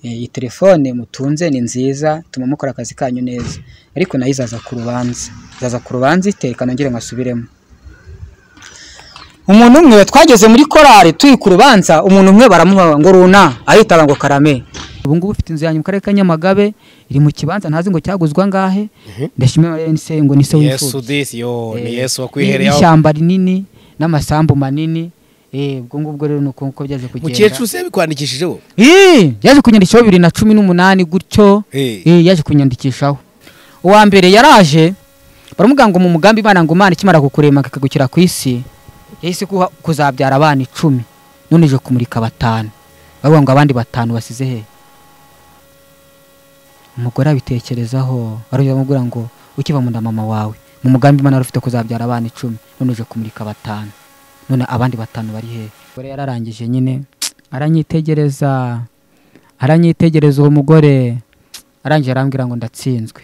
iyi telefone mutunze ni nziza ituma mukora akazi kanyu neza, ariko nayo izaza ku rubanza, izaza ku rubanza ite? Reka nongere nkasubiremo. Umuntu umwe twageze muri korari turi ku rubanza, umuntu umwe baramuha ngo runa, aritaba ngo karame. Ubu ngubu ufite inzu yanyu mu karere ka Nyamagabe, iri mu kibanza ntazi ngo cyaguzwa angahe, ndashimira Valens ngo ni se yesu w'imfubyi. disi yo Eh, ni yesu ni- wakwihereyeho Ishyamba rinini n'amasambu manini, eh ubwo ngubwo rero ni uko nguko byaje kugenda. mukecuru se bikwandikishijeho Ii, yaje kunyandikishaho bibiri na cumi n'umunani gutyo Eh. Ii, yaje kunyandikishaho uwa mbere yaraje baramubwira ngo mu mugambi imana ngo imana ikimara kukurema ikagukira ku isi yahise kuha- kuzabyara abana icumi none ije kumurika batanu bavuga ngo abandi batanu basize he umugore abitekerezaho barongera baramubwira ngo ukiva mu nda mama wawe mu mugambi imana wari ufite kuzabyara abana icumi none uje kumurika batanu none abandi batanu bari hehe umugore yararangije nyine aranyitegereza aranyitegereza uwo mugore arangije arambwira ngo ndatsinzwe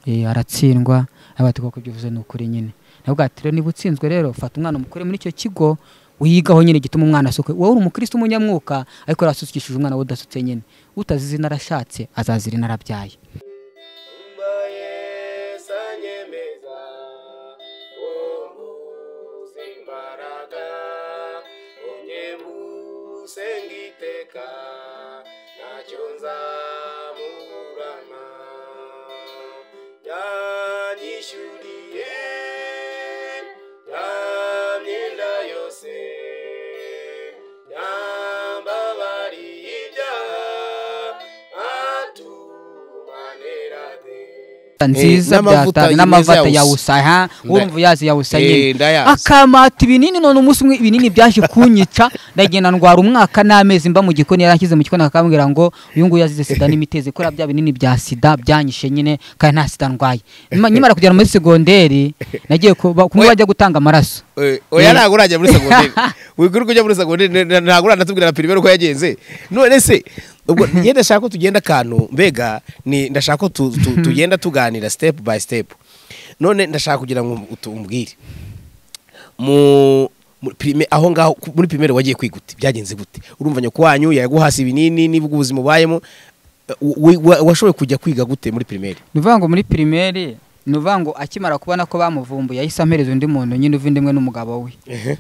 Eh, aratsindwa abati koko ibyo uvuze ni ukuri nyine navuga ati rero niba utsinzwe rero fata umwana umukure muri icyo kigo wigaho nyine gituma umwana asukwe wowe uri umukristo umunyamwuka ariko yarasukishije umwana we udasutse nyine utazi izina arashatse azazi izina arabyaye nziza n'amavuta byatanze y'ineza n'amavuta ya ya usa. usa ha urumva uyazi ya usa nyine Eh, ndayazi akamata ibinini none umunsi umwe ibinini byaje kunyica ndagenda ndwara umwaka n'amezi mba mu gikoni yaranshyize mu gikoni akambwira ngo uyu nguyu yazize sida n'imitezi kubera bya binini bya sida byanyishe nyine kandi nta sida ndwaye Nyuma- nyimara kugera muri segonderi nagiye ku- ba- kumwe bajya gutanga amaraso Eh, oya ntabwo urajya muri segonderi wiguruka ujya muri segonderi n- n- ntabwo uranatubwira na pirimeri uko yagenze none se ubwo njye ndashaka ko tugenda akantu mbega ni ndashaka ko tu- tu- tugenda tuganira step by step none ndashaka kugira ngo utu- umbwire mu muri pirime- aho ngaho ku- muri pirimeri wagiye kwiga ute byagenze gute urumva nyoko wanyu yaguhasi ibinini niba ubwo ubuzima ubayemo eh, wa- wa- washoboye kujya kwiga gute muri pirimeri ni ukuvuga ngo muri pirimeri ni ukuvuga ngo akimara kubona ko bamuvumbuye yahise ampereza undi muntu nyine uva indimwe n'umugabo we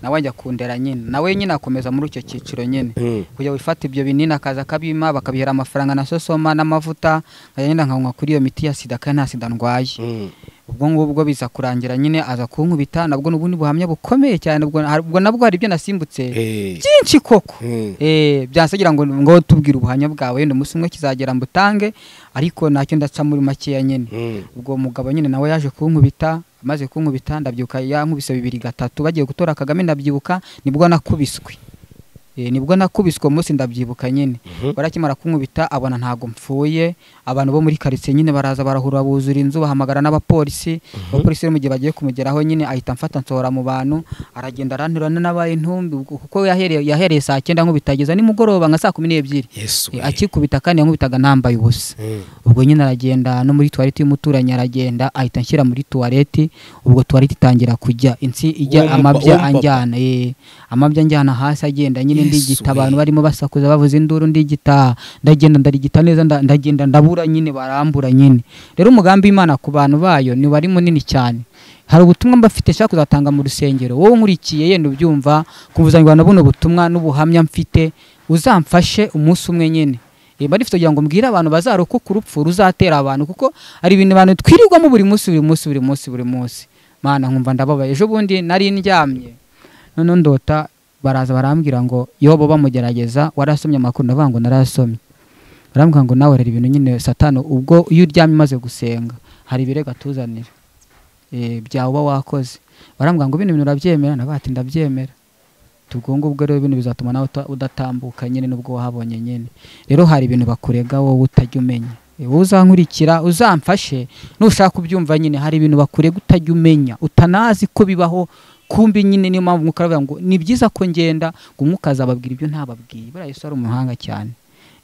nawe ajya kundera nyine nawe nyine akomeza muri icyo cyiciro nyine Mm. kujya wifata ibyo binini akaza akabima bakabihera amafaranga na sosoma n'amavuta nkajya nyine nkanywa kuri iyo miti ya sida kandi nta sida ndwaye ubwo ngubwo biza kurangira nyine aza kunkubita nabwo n'ubu ni buhamya bukomeye cyane ubwo hari- ubwo nabwo hari ibyo nasimbutse Eh. byinshi koko Mm. Eh, byansagira ngo ngo tubwire ubuhamya bwawe wenda umunsi umwe kizagera mbutange ariko nacyo ndaca muri makeya nyine Mm. ubwo mugabo nyine nawe yaje kunkubita amaze kunkubita ndabyuka yankubise bibiri gatatu bagiye gutora kagame ndabyibuka nibwo nakubiswe Eh, nibwo nakubiswe uwo munsi ndabyibuka nyine Mhm. barakimara kunkubita abona ntago mpfuye abantu bo muri karitsiye nyine baraza barahura buzura inzu bahamagara n'abapolisi abapolisi rero mu gihe bagiye kumugeraho nyine ahita amfata nsohora mu bantu aragenda aranterana n'abaye intumbi ubwo- kuko yahereye yahereye saa cyenda nkubitageza nimugoroba nka saa kumi n'ebyiri yesu Eh, akikubita kandi yankubitaga nambaye ubusa Mm. ubwo nyine aragenda no muri tuwarete y'umuturanyi aragenda ahita anshyira muri tuwarete ubwo tuwarete itangira kujya insi ijya Uwo mu- amabya uwo mu papa. anjyana eh, amabya anjyana hasi agenda nyine Yesu, ndigita eh. abantu barimo basakuza bavuza induru ndigita ndagenda ndarigita neza nda- ndagenda ndabura nyine barambura nyine rero umugambi w'imana ku bantu bayo ni wari munini cyane hari ubutumwa mba mfite nshaka kuzatanga mu rusengero wowe unkurikiye yenda ubyumva kuzanirwa na buno butumwa n'ubuhamya mfite uzamfashe umunsi umwe nyine Eh, mba nifite kugira ngo mbwire abantu bazarokoka urupfu ruzatera abantu kuko hari ibintu abantu twirirwamo buri munsi buri munsi buri munsi buri munsi mana nkumva ndababaye ejo bundi nari ndyamye noneho ndota baraza barambwira ngo yobo bamugerageza warasomye amakuru ndavuga ngo narayasomye barambwira ngo nawe rero ibintu nyine satani ubwo iyo uryamye umaze gusenga hari ibirego atuzanira eh, byawuba wakoze barambwira ngo bino bintu urabyemera ndavuga ati ndabyemera ubwo ngubwo rero bino bizatuma nawe uta- udatambuka nyine nubwo wahabonye nyine rero hari ibintu bakurega wowe utajya umenya Eh, wowe uzankurikira uzamfashe nushaka kubyumva nyine hari ibintu bakurega utajya umenya utanazi ko bibaho kumbi nyine niyo mpamvu umwuka aravuga ngo ni byiza ko ngenda ngo umwuka azababwira ibyo ntababwiye buriya yesu ari umuhanga cyane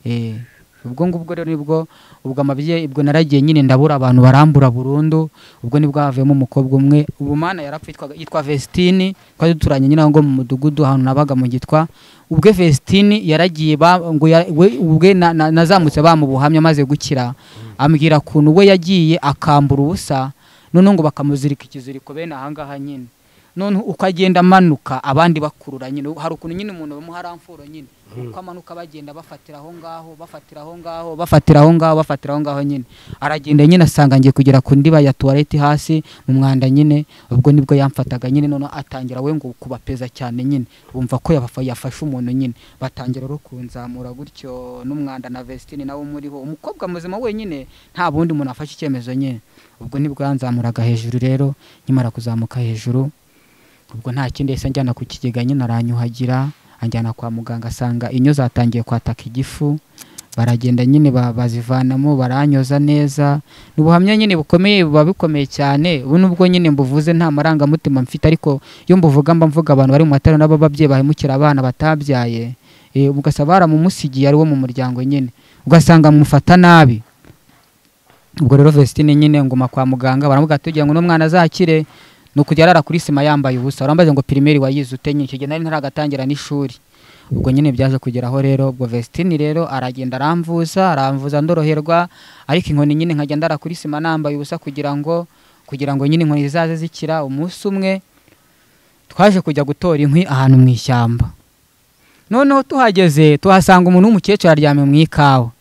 Eh, ubwo ngubwo rero nibwo ubwo amabye ubwo naragiye nyine ndabura abantu barambura burundu ubwo nibwo havuyemo umukobwa umwe ubu mana yarapfa yitwaga- yitwa Vestine twari duturanye nyine aho ngo mu mudugudu ahantu nabaga mu gitwa ubwe Vestine yaragiye ba- ngo ya- we- ubwe na- na- nazamutse bamubuhamya amaze gukira ambwira kuntu we yagiye akambura ubusa noneho ngo bakamuzirika ikiziriko bene ahangaha nyine noneho uko agenda amanuka abandi bakurura nyine hari ukuntu nyine umuntu bamuha amfuro nyine uko amanuka bagenda bafatira aho ngaho bafatira aho ngaho bafatira aho ngaho bafatira aho ngaho nyine aragenda nyine asanga ngiye kugera ku ndiba ya tuwarete hasi mu mwanda nyine ubwo nibwo yamfataga nyine noneho atangira we ngo kubapeza cyane nyine bumva ko yabafa- yafashe umuntu nyine batangira rero kunzamura gutyo n'umwanda na vestine nawe umuriho umukobwa muzima wenyine nta bundi muntu afashe icyemezo nyine ubwo nibwo yanzamuraga hejuru rero nkimara kuzamuka hejuru ubwo nta kindi yahise anjyana ku kigega nyine aranyuhagira anjyana kwa muganga asanga inyo zatangiye kwataka igifu baragenda nyine ba- bazivanamo baranyoza neza ni ubuhamya nyine bukomeye buba bikomeye cyane ubu nubwo nyine mbuvuze nta marangamutima mfite ariko iyo mbuvuga mba mvuga abantu bari mu matorero n'ababyeyi bahemukira abana batabyaye Eh, ugasaba baramumusigiye ari wo mu muryango nyine ugasanga mufata nabi ubwo rero Vestine nyine nguma kwa muganga baramubwira ati tugira ngo n'umwana azakire ni ukujya arara kuri sima yambaye ubusa barambaza ngo pirimeri wayize ute nyine icyo gihe nari ntaragatangira n'ishuri ubwo nyine byaje kugeraho rero ubwo Vestine rero aragenda aramvuza aramvuza ndoroherwa ariko inkoni nyine nkajya ndara kuri sima nambaye ubusa kugira ngo kugira ngo nyine inkoni zizaze zikira umunsi umwe twaje kujya gutora inkwi ahantu mu ishyamba noneho tuhageze tuhasanga umuntu w'umukecuru aryamye mu ikawa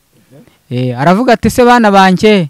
Eh, aravuga ati se bana banjye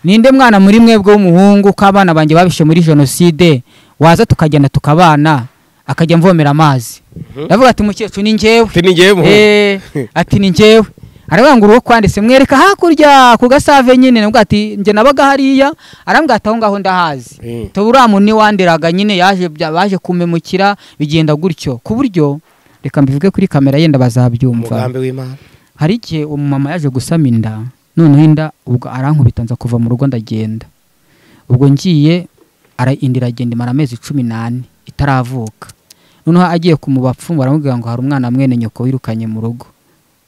ninde mwana muri mwebwe w'umuhungu ko abana banjye babishe muri jenoside waza tukagenda tukabana akajya amvomera amazi ndavuga ati mukecuru ni njyewe Ati ni njyewe muhungu Eh, ati ni njyewe arabangura uwo kwanditse mwereka hakurya ku gasave nyine ndavuga ati njye nabaga hariya arambwira ati aho ngaho ndahazi Mm. tuburamu niwandiraga nyine yaje bya- baje kumemukira bigenda gutyo ku buryo reka mbivuge kuri kamera yenda bazabyumva umugambi w'imana hari igihe umumama yaje gusama inda noneho inda ubwo arankubita nza kuva mu rugo ndagenda ubwo ngiye ara inda iragenda imara amezi cumi n'ane itaravuka noneho agiye ku mubapfu baramubwira ngo hari umwana mwene nyoko wirukanye mu rugo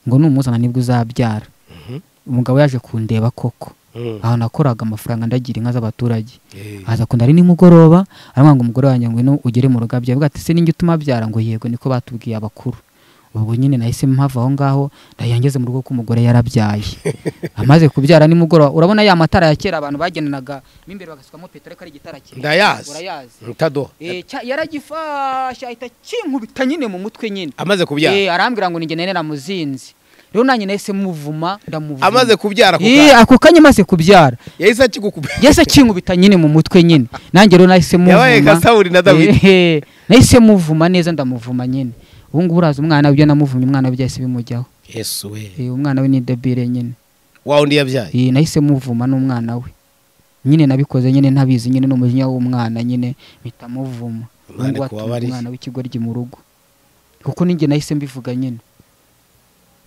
ngo numuzana nibwo uzabyara Mhm. umugabo yaje kundeba koko Mm. aho nakoraga amafaranga ndagira inka z'abaturage Eh. aza kunda ari nimugoroba aramwanga ngo umugore wanjye ngo ino ugere mu rugo abyaye avuga ati se ninjye utuma abyara ngo yego niko batubwiye abakuru ubwo nyine nahise mpava aho ngaho ndayangeze mu rugo k'umugore yarabyaye amaze kubyara nimugoroba urabona ya matara ya kera abantu bagenanaga mo imbere bagasukamo petero ko ari igitara kinini Ndayazi. urayazi Ntado. Eh, cya- yaragifashe ahita kinkubita nyine mu mutwe nyine amaze kubyara Eh, arambwira ngo ninjye nari namuzinze rero nanjye nahise muvuma ndamuvuma amaze kubyara ako Eh, kanya ako kanya maze kubyara yahise akigukupa yahise akinkubita nyine mu mutwe nyine nanjye rero nahise yabaye nka muvuma sawuri na dawidi Ehe, nahise muvuma neza ndamuvuma nyine ubu ngubu uraza umwana ibyo namuvumye umwana we byahise bimujyaho yesu we Eh, umwana we ni debire nyine wa undi yabyaye Eh, nahise muvuma n'umwana we nyine nabikoze nyine ntabizi nyine n'umujinya w'umwana nyine mpita muvuma Imana Ubu watumye ikubabarize. umwana w'ikigoryi mu rugo kuko ninjye nahise mbivuga nyine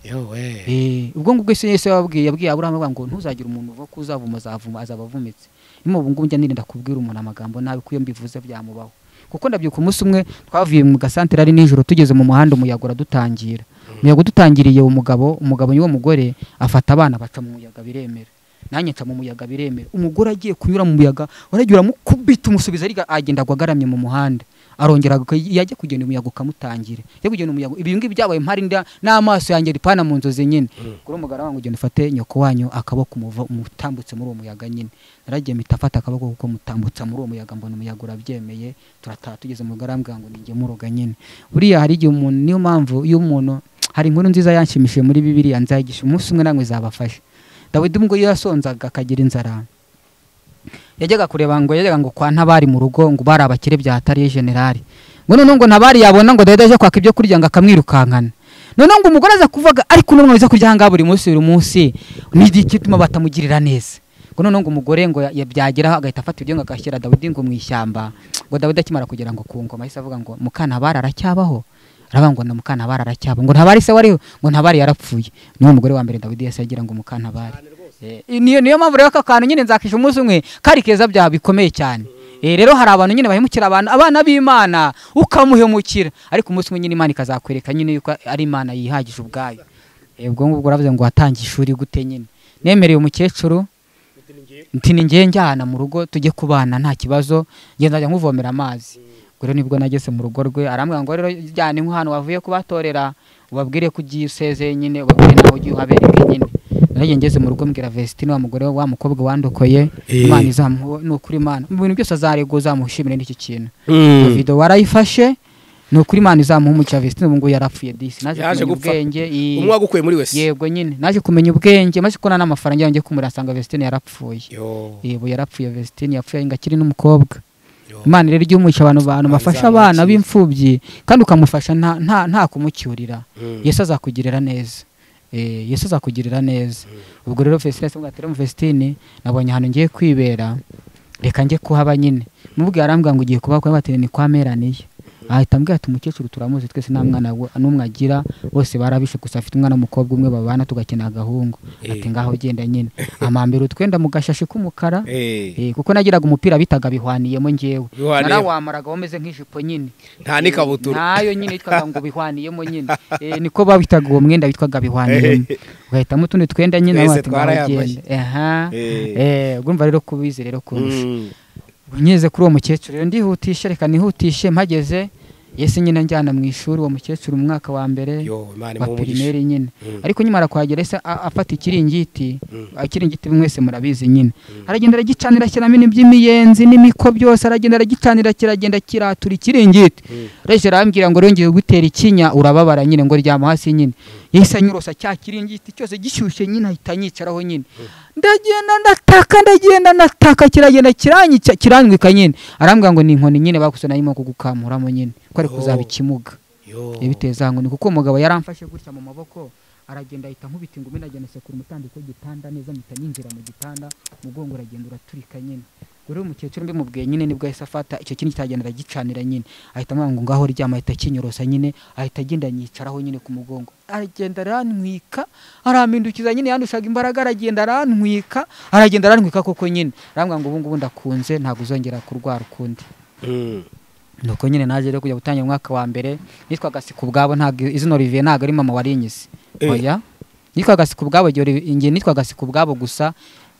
yowe Eh, ubwo ngubwo isi yose yababwiye yabwiye aburahamu avuga ngo ntuzagire umuntu uvuga ko uzavuma azavuma azaba avumitse nyuma ubu ngubu njya nirinda kubwira umuntu amagambo nabi ko iyo mbivuze byamubaho kuko ndabyuka umunsi umwe twavuye mu gasantere ari nijoro tugeze mu muhanda umuyaga uradutangira umuyaga udutangiriye umugabo umugabo niwo mugore afata abana baca mu muyaga biremera nanjye nca mu muyaga biremera umugore agiye kunyura mu muyaga waragiye uramukubita umusubiza ariko agenda agwa agaramye mu muhanda arongera agaka- yajya kugenda umuyaga ukamutangire yajya kugenda umuyaga ibi ngibi byabaye mpari nda- n'amaso yanjye ripana mu nzozi nyine kuri umugara wangu ugenda ufate nyoko wanyu akaboko umuva- umutambutse muri uwo muyaga nyine naragiye mpita afata akaboko kuko mutambutsa muri uwo muyaga mbona umuyaga urabyemeye turataha tugeze mu mugara arambwira ngo ninjye muroga nyine buriya hari igihe umuntu niyo mpamvu iyo umuntu hari inkuru nziza yanshimishije muri bibiriya nzayigisha umunsi umwe namwe zabafasha dawidi ubwo iyo yasonzaga akagira inzara yajyaga kureba ngo yajyaga ngo kwa ntabari mu rugo ngo bari abakire bya atariye generali ngo noneho ngo ntabari yabona ngo dawidi aje kwaka ibyo kurya ngo akamwirukankana noneho ngo umugore aza kuvuga ariko n'umwana uza kurya ahangaha buri munsi buri munsi ni iki gituma batamugirira neza ngo noneho ngo umugore ngo ya- ya- byageraho agahita afata ibyo ngo agashyira dawidi ngo mu ishyamba ngo dawidi akimara kugera ngo ku ngoma ahise avuga ngo mukantabari aracyabaho aravuga ngo na mukantabari aracyaba ngo ntabari se wariho ngo ntabari yarapfuye niwe mugore wa mbere dawidi yahise agira ngo mukantabari Eh, niyo niyo mpamvu rero aka kantu nyine nzakisha umunsi umwe kari keza byaha bikomeye cyane Eh, rero hari abantu nyine bahemukira abantu abana b'imana ukamuhemukira ariko umunsi umwe nyine imana ikazakwereka nyine yuko ari imana yihagije ubwayo Eh, ubwo ngubwo uravuze ngo watangiye ishuri gute nyine nemereye umukecuru nti ni ngewe njyana mu rugo tujye kubana nta kibazo ngenda njya nkuvomera amazi ubwo rero nibwo nageze mu rugo rwe arambwira ngo rero jyana inkwi ahantu wavuye kubatorera ubabwire ko ugiye usezeye nyine ubabwire nawe ugiye uhabereye nyine nagiye ngeze mu rugo mbwira Vestine wa mugore we, wa mukobwa wandokoye Eh. Imana izamuhe ni ukuri Imana mu bintu byose azaregwa uzamushimire n'iki kintu Mm. video warayifashe ni ukuri Imana izamuha umucya Vestine ubu ngubu yarapfuye disi naje Yaje kumenya gupfa. ubwenge i- umwe wagukuye muri wese yego nyine naje kumenya ubwenge maze kubona n'amafaranga yanjye kumurasanga Vestine yarapfuye Yo, yebo yarapfuye Vestine yapfuye ngakiri n'umukobwa yo. Imana rero ijya umuhisha abantu bantu Imana bafasha izamwakire. abana b'imfubyi kandi ukamufasha nta nta nta kumucyurira Mm. Yesu azakugirira neza Eh, Yesu azakugirira neza ubwo rero Vestine asabwa ati rero Vestine nabonye ahantu ngiye kwibera reka njye kuhaba nyine mubwiye arambwira ngo ugiye kuba kwa batiri ni kwa meraniye ahita ambwira ati umukecuru turamuzi twese nta mwana wa- n'umwe agira bose barabishe gusa afite umwana w'umukobwa umwe babana tugakina agahungu ati ngaho genda nyine amambira utwenda mu gashashi k'umukara Eh, Eh, kuko nagiraga umupira bitaga bihwaniyemo njyewe Bihwaniyeho. narawamaraga umeze nk'ijipo nyine nta n'ikabutura nayo nyine yitwaga ngo bihwaniyemo nyine Eh, niko babitaga uwo mwenda witwaga bihwaniyemo ugahitamo utundi twenda nyine Twese abandi twarayambaye. baragenda. Aha. Eh. Eh, urumva rero kubizi rero kurusha Mm. ngeze kuri uwo mukecuru rero ndihutishe reka nihutishe mpageze yesi nyine njyana mu ishuri uwo mukecuru mu mwaka wa mbere yo imana wa imuhe umugisha pirimeri nyine Mm. ariko nyuma arakuhagera ese a- afata ikiringiti Mm. ikiringiti mwese murabizi nyine aragenda aragicanira ashyiramo iby'imiyenzi n'imiko byose aragenda aragicanira kiragenda kiratura ikiringiti Mm. reje arambwira ngo rero ngiye kugutera ikinya urababara nyine ngo ryama hasi nyine yahise anyurosa cya kiringiti cyose gishyushye nyine ahita anyicaraho nyine ndagenda ndataka ndagenda ndataka kiragenda kiranyica kirangwika nyine arambwira ngo ni inkoni nyine bakusa nayimo kugukamuramo nyine ko ari Oh. kuzaba ikimuga Yo. ibiteza ngo ni kuko umugabo yaramfashe gutya mu maboko aragenda ahita nkubita ingumi ndagenda sekura umutambiko w'igitanda neza mpita ninjira mu gitanda umugongo uragenda uraturika nyine ubwo rero umukecuru mbimubwiye nyine nibwo yahise afata icyo kindi cyagenda aragicanira nyine ahita amwanga ngo ngaho ryama ahita akinyorosa nyine ahita agenda anyicaraho nyine ku mugongo aragenda arantwika arampindukiza nyine yandushaga imbaraga aragenda arantwika aragenda arantwika koko nyine arambwira ngo ubu ngubu ndakunze ntabwo uzongera kurwara ukundi Mm. nuko nyine naje rero kujya gutangira umwaka wa mbere nitwaga siku ubwabo ntabwo izina Olivier ntabwo ari mama warinyize Eh. oya nitwaga siku ubwabo igihe Olivier- njye nitwaga siku ubwabo gusa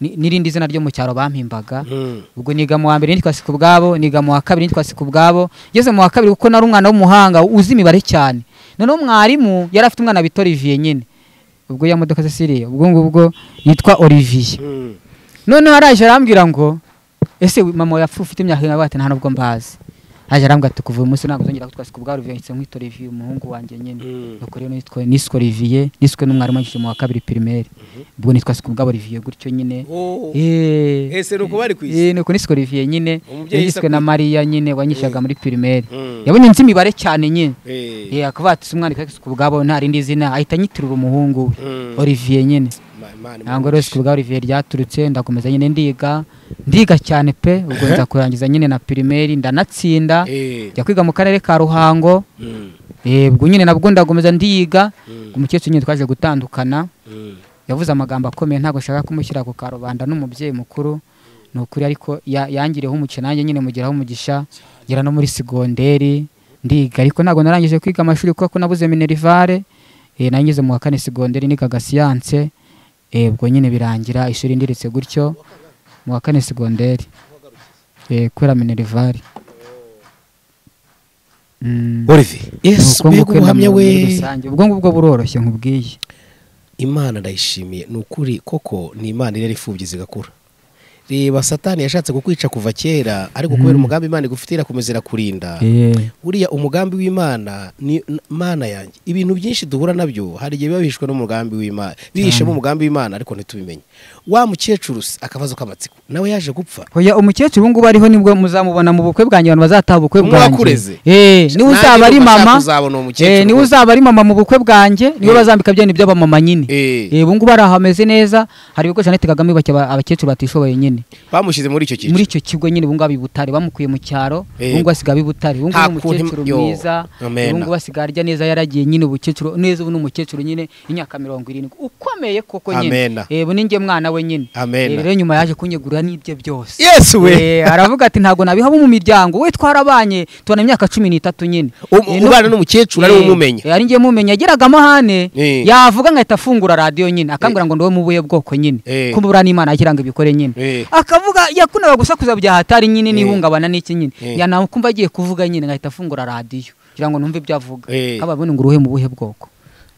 ni- n'irindi zina ryo mu cyaro bampimbaga Mm. ubwo niga mu wa mbere nitwa siku ubwabo niga mu wa kabiri nitwa siku ubwabo ngeze mu wa kabiri kuko nari umwana w'umuhanga uzi imibare cyane noneho mwarimu yari afite umwana bita Olivier nyine ubwo ya modoka se siriya ubwo ngubwo yitwa Olivier Mm. noneho araje arambwira ngo ese wi- mama yapfu ufite imyaka ingahe ati nta nubwo mbazi araje arambwira ati kuva uyu munsi ntabwo uzongera kutwa siku bwa Olivier nse nkwita Olivier umuhungu wanjye nyine Mm. nuko rero nitwa niswe Olivier niswe n'umwarimu wanjye mu wa kabiri primaire ubwo nitwa siku bwa Olivier gutyo nyine Oh. eh Ese ni uko bari ku isi eh nuko niswe Olivier nyine Umubyeyi yiswe na yise- Maria nyine wanyishaga muri primaire Mm. yabonye nzi imibare cyane nyine Eh. eh akavuga ati si umwana witwa siku bwabo nta rindi zina ahita nyitirura umuhungu we Mm. Olivier nyine Ma- Imana imuhe ntabwo rero umugisha. siku bwa Olivier ryaturutse ndakomeza nyine ndiga ndiga cyane pe ubwo nza kurangiza nyine na primaire ndanatsinda Eh. njya kwiga mu karere ka Ruhango Mm. eh, ubwo nyine nabwo ndakomeza ndiga Mm. umukecuru nyine twaje gutandukana Mm. yavuze amagambo akomeye ntabwo nshaka kumushyira ku karubanda n'umubyeyi mukuru ni ukuri ariko ya- yangiriyeho umukino nanjye nyine mugeraho umugisha ngera no muri segonderi ndiga ariko ntabwo narangije kwiga amashuri kuko nabuze minerivare eh, nangeze mu wa kane segonderi nigaga siyanse eh, ubwo nyine birangira ishuri ndiritse gutyo mu wa kane segonderi eh, kubera minerivare Mm. Olivier. Yes, Ubwo mbega ngubwo nda ubuhamya mu- muri we. rusange. ubwo ngubwo buroroshye nkubwiye imana ndayishimiye ni ukuri koko ni imana irera imfubyi zigakura reba satani yashatse kukwica kuva kera ariko kubera umugambi imana igufite irakomeza irakurinda Eh, buriya umugambi w'imana ni n- mana yanjye ibintu byinshi duhura nabyo hari igihe biba bihishwe n'umugambi w'imana bihishemo umugambi w'imana ariko ntitubimenye wa mukecuru se akabazo k'amatsiko nawe yaje gupfa Oya umukecuru ubungubu ariho nibwo muzamubona mu bukwe bwanjye abantu bazataha ubukwe bwanjye Mwakureze. Eh, niwe Nanjye uzaba ari numva nshaka mama kuzabona uwo mukecuru eh, niwe rwose. uzaba ari mama mu bukwe bwanjye niwe Eh. bazambika byane by'abamama nyine Eh. Eh, ubungubu ari aho hameze neza hari ibigo Jeannette Kagame yubakiye aba- abakecuru batishoboye nyine nyine bamushyize muri icyo cyiciro muri icyo kigo nyine ubungubu abi butare bamukuye mu cyaro Yego. ubungubu asigaye abi butare ubungubu Nta ni kuntu- umukecuru yo, mwiza amen. ubungubu asigaye arya neza yaragiye nyine ubukecuru neza ubu ni umukecuru nyine y'imyaka mirongo irindwi ukomeye koko Amen. nyine yebo ninjye mwana we nyine Amen. Eh, rero nyuma yaje kunyegurira n'ibye byose yesu we Eh, aravuga ati ntabwo nabiha abo mu miryango we twarabanye tubana imyaka cumi n'itatu nyine Um- Eh, no- ubana n'umukecuru ariwe Eh, umumenya eh, ari njye mumenya yageraga amahane Eh. yavuga nkahita afungura radiyo nyine akambwira ngo ndiwe mu buhe bwoko nyine Eh. ko umubura n'imana yagira ngo ibikore nyine Eh. akavuga yakundaga gusakuza bya hatari nyine n'ihungabana n'iki nyine Eh. yanakumva agiye kuvuga nyine nkahita afungura radiyo kugira ngo numve ibyo avuga Eh. ababona ngo uruhe mu buhe bwoko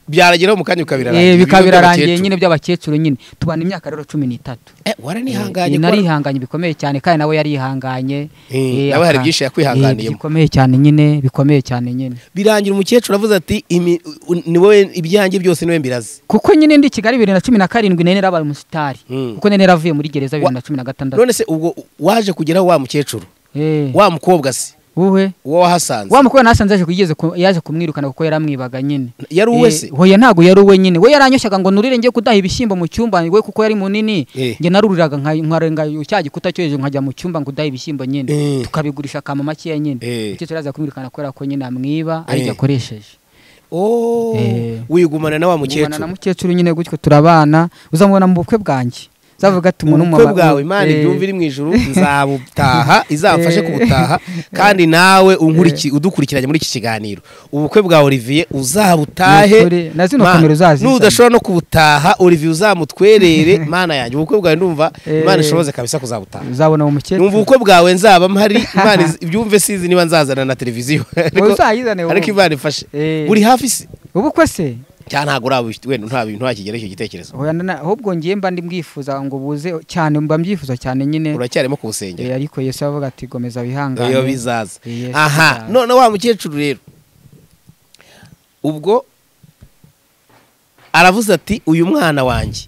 byarageraho mu kanya bikabirarangira Eh, bikaba ibigo birarangiye by'abakecuru. nyine by'abakecuru nyine tubana imyaka rero cumi n'itatu Eh, waranihanganye Eh, kuba- narihanganye bikomeye cyane kandi nawe yarihanganye Eh, Eh, nawe hari aka- byinshi yakwihanganiyemo. Eh, bikomeye cyane nyine bikomeye cyane nyine birangira umukecuru avuze ati "Imi- u- ni wowe ibyanjye byose niwe mbirazi kuko nyine ndi kigali bibiri na cumi na karindwi nari narabaye umusitari Mm. kuko nari naravuye muri gereza bibiri na cumi na gatandatu none se ubwo waje kugeraho wa mukecuru Eh, wa mukobwa se wowe uwo wahasanze wa mukobwa nasanze yaje kugeze ku- yaje kumwirukana kuko yaramwibaga nyine yari uwe se Eh, hoya ntabwo yari uwe nyine we yaranyushyaga ngo nurire njye kudaha ibishyimbo mu cyumba we kuko yari munini Eh. njye naruriraga nka- nkarenga cya gikuta cyo hejuru nkajya mu cyumba ngo udahe ibishyimbo nyine Eh. tukabigurisha akama makeya nyine Eh. icyo turaza kumwirukana kubera ko nyine amwiba ari Eh. jye akoresheje Oh, Eh. wigumana na wa mubana na mukecuru mukecuru nyine gutyo turabana uzamubona mu bukwe bwanjye uzavuga ati umuntu ubukwe w'umumama- bwawe imana Eh. ibyumva iri mu ijuru nzabutaha izamfashe Eh. kubutaha kandi nawe unkuriki- udukurikiranye muri iki kiganiro ubukwe bwa olivier uzabutahe Nukuri, na zino Ma- kamera uzazizane. nudashobora no kubutaha olivier uzamutwerere mana yanjye ubukwe bwawe ndumva Eh. imana ishoboze kabisa kuzabutaha uzabona uwo mukecuru numva ubukwe bwawe nzaba mpari imana iz- ibyumve sizi niba nzazana na televiziyo Wowe uzayizane wowe. ariko imana ifashe Eh. buri hafi si ubukwe se cyangwa ntabwo urabu wenda nta bintu ntakigera icyo gitekerezo Hoya nana- ahubwo ngiye mba ndi mbwifuza ngo buze cyane mba mbyifuza cyane nyine uracyarimo Eh, kuwusengera ariko yesu aravuga ati gomeza wihangane iyo bizaza Yes, aha bizaza. none wa mukecuru rero ubwo aravuze ati uyu mwana wanjye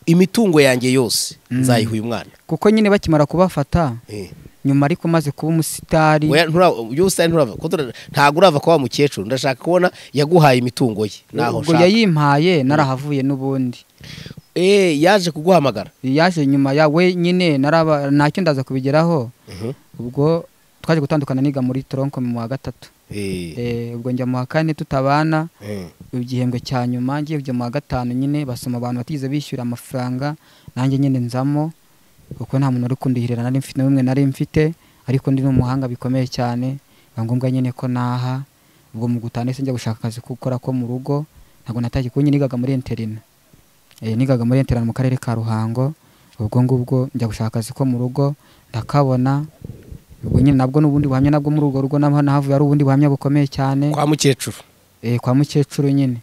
imitungo yanjye yose nzayiha uyu mwana kuko nyine bakimara kubafata Eh. nyuma ariko maze kuba umusitari Oya, ntura- uyu busitani nturava ko tura- ntabwo urava kwa wa mukecuru ndashaka kubona yaguhaye imitungo ye naho ubwo nshaka yayimpaye narahavuye n'ubundi Eh, yaje kuguhamagara yaje nyuma ya we nyine naraba ntacyo ndaza kubigeraho ubwo twaje gutandukana niga muri toronko mu wa gatatu Eh, Eh, ubwo njya mu wa kane tutabana eh. igihembwe cya nyuma ngiye kujya mu wa gatanu nyine basoma abantu batigeze bishyura amafaranga nanjye nyine nzamo kuko nta muntu uri kundihirira nari mfite n'umwe nari mfite ariko ndi n'umuhanga bikomeye cyane biba ngombwa nyine ko naha ubwo mu gutaha ndetse njya gushaka akazi ko gukora ko mu rugo ntabwo natangiye kuba nigaga muri interina Eh, nigaga muri interina mu karere ka ruhango ubwo ngubwo njya gushaka akazi ko mu rugo ndakabona ubwo nyine nabwo n'ubundi buhamya nabwo muri urwo rugo naho nahavuye ari ubundi buhamya bukomeye cyane kwa mukecuru eh, kwa mukecuru nyine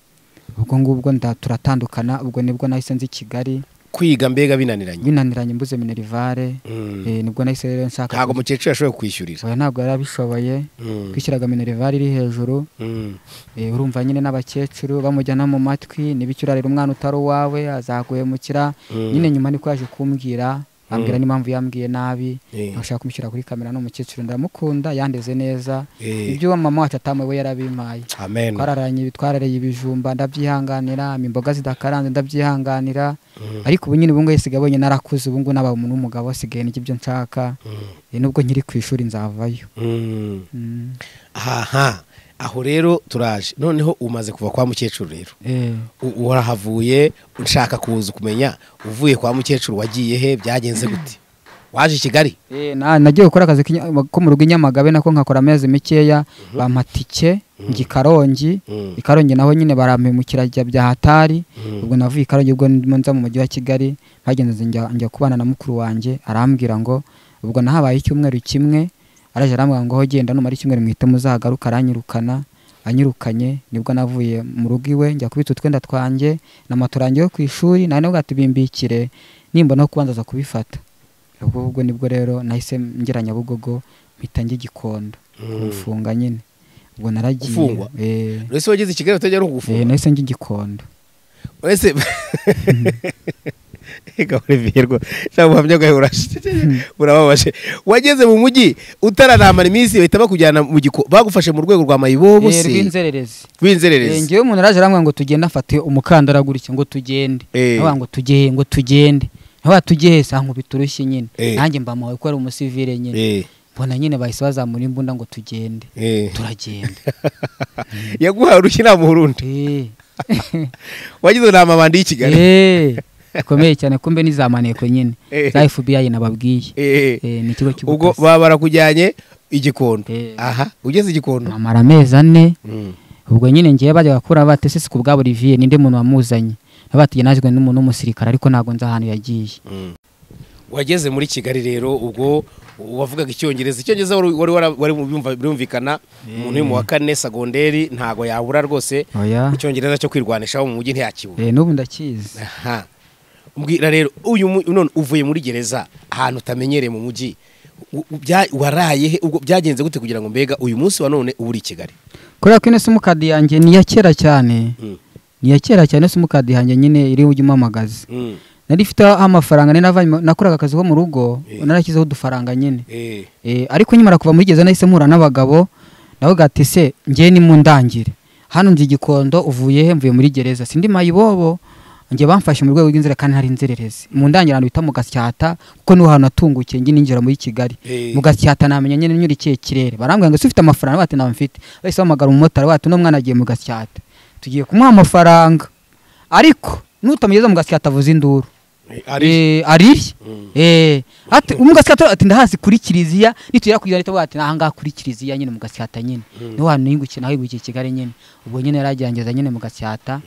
ubwo ngubwo nda turatandukana ubwo nibwo nahise nzi kigali kwiga mbega binaniranye binaniranye mbuze minerivare Mm. eh, nibwo nahise rero nshaka ntabwo mukecuru yashoboye kwishyurira oya ntabwo yari abishoboye Mm. kwishyiraga minerivare iri hejuru Mm. eh, urumva nyine n'abakecuru bamujyana mu matwi nibicura rero umwana utari uwawe azaguhemukira Mm. nyine nyuma niko yaje kumbwira ambwira n'impamvu yambwiye nabi Eh. ashaka kumushyira kuri kamera n'umukecuru ndamukunda yandeze neza Eh. ibyo mama wacu atamuwe we yarabimpaye amen twararanye twarariye ibijumba ndabyihanganira imboga zidakaranze ndabyihanganira ariko ubu nyine ubungubu yasigaye abonye narakuze ubungubu naba umuntu w'umugabo asigaye n'ibyo ibyo nshaka Mm. Eh, nubwo nkiri ku ishuri nzavayo Mm. Mm. aha aho rero turaje noneho umaze kuva kwa mukecuru rero Eh, U- warahavuye nshaka kuza kumenya uvuye kwa mukecuru wagiye he byagenze gute waje i kigali eh, na- nagiye gukora akazi k'inya- ko mu rugo i nyamagabe nako nkakora amezi mikeya bamatike njya i karongi Mm. i karongi naho nyine barampemukira ajya bya hatari Mm. ubwo navuye i karongi ubwo ndimo nza mu mujyi wa kigali bagenze njya njya kubana na mukuru wanjye arambwira ngo ubwo nahabaye icyumweru kimwe araje arambwira ngo "Ho genda numara icyumweru mwite muzagaruka aranyirukana anyirukanye nibwo navuye mu rugo iwe njya kubita utwenda twanjye na moto yanjye yo ku ishuri nawe nabwo atubimbikire nimbona kubanza aza kubifata ubwo ubwo nibwo rero nahise ngira nyabugogo mpita njya i gikondo kumfunga nyine ubwo naragiye Gufungwa? eh, ese wageze i kigali utajya no kugufunga eh, nahise njya i gikondo ese reka Olivier rwo cyangwa ubuhamya bwawe burashe burababaje wageze mu mujyi utaranamara iminsi bahita bakujyana mu giko bagufashe mu rwego rwa mayibobo Eh, se rw'inzererezi Eh, rw'inzererezi ngewe umuntu araje aramwira ngo tugende afate umukandara gutya ngo tugende Eh. avuga ngo tugeye ngo tugende nkaba tujye hese ankubita urushyi nyine Eh. nanjye mba amawe ko ari umusivire nyine Eh, mbona nyine bahise bazamura imbunda ngo tugende eh. turagenda yaguhaye urushyi nta muhurundi Eh. wagize ngo ni amabandi y'i kigali Eh. bikomeye cyane kumbe ni za maneko nyine Eh. za fbi nababwiye Eh, eh. Eh, ni ikigo ubwo cy'ubutasi baba barakujyanye igikondo Eh. aha ugeze igikondo amara amezi ane Mm. ubwo nyine ngiye bajya bakura batesese ku bwabo riviye ninde muntu wamuzanye nabatiye najwe n'umuntu w'umusirikare ariko ntabwo nzi ahantu yagiye Mm. wageze muri kigali rero ubwo wavugaga icyongereza icyongereza wari wari wara- wari byumva- birumvikana umuntu uri mu wa kane segonderi ntago yabura rwose oya icyongereza cyo kwirwanishaho mu mujyi ntiyakibura Eh, n'ubu ndakizi aha mbwira rero uyu mu- none uvuye muri gereza ahantu utamenyereye mu mujyi u- u- bya- waraye he ubwo byagenze gute kugira ngo mbega uyu munsi wa none uba uri i kigali kubera ko ino simukadi yanjye ni iya kera cyane Mm. ni iya kera cyane ino simukadi yanjye nyine iriho ujya umamagaza Mm. nari ifite amafaranga nari navanye mu- nakoraga akazi ko mu rugo Eh. narashyizeho udufaranga nyine Eh, Eh, ariko nyimara kuva muri gereza nahise mpura n'abagabo navuga ati se ngewe nimundangire hano nzi igikondo uvuye he mvuye muri gereza sindi mayibobo nge bamfashe mu rwego rw'inzira kandi hari inzererezi mu ndangire ahantu bita mu gasyata kuko niho hantu natungukiye ngi ninjira muri kigali Eh. mu gasyata namenya nyine nyura ikihe kirere barambwira ngo ese ufite amafaranga bati ntabwo mfite bahise bahamagara umumotari wati uno mwana agiye mu gasyata tugiye kumuha amafaranga ariko nutamugeza mu gasyata avuze induru eh, ari Eh, ariye Mm. Eh, ati umugasikata ati ndahazi kuri kiliziya nitugera ku ijana ati ahangaha kuri kiliziya nyine mugasikata nyine Mm. niho hantu ningukiye naho yibukiye i kigali nyine ubwo nyine yaragerageza nyine mugasikata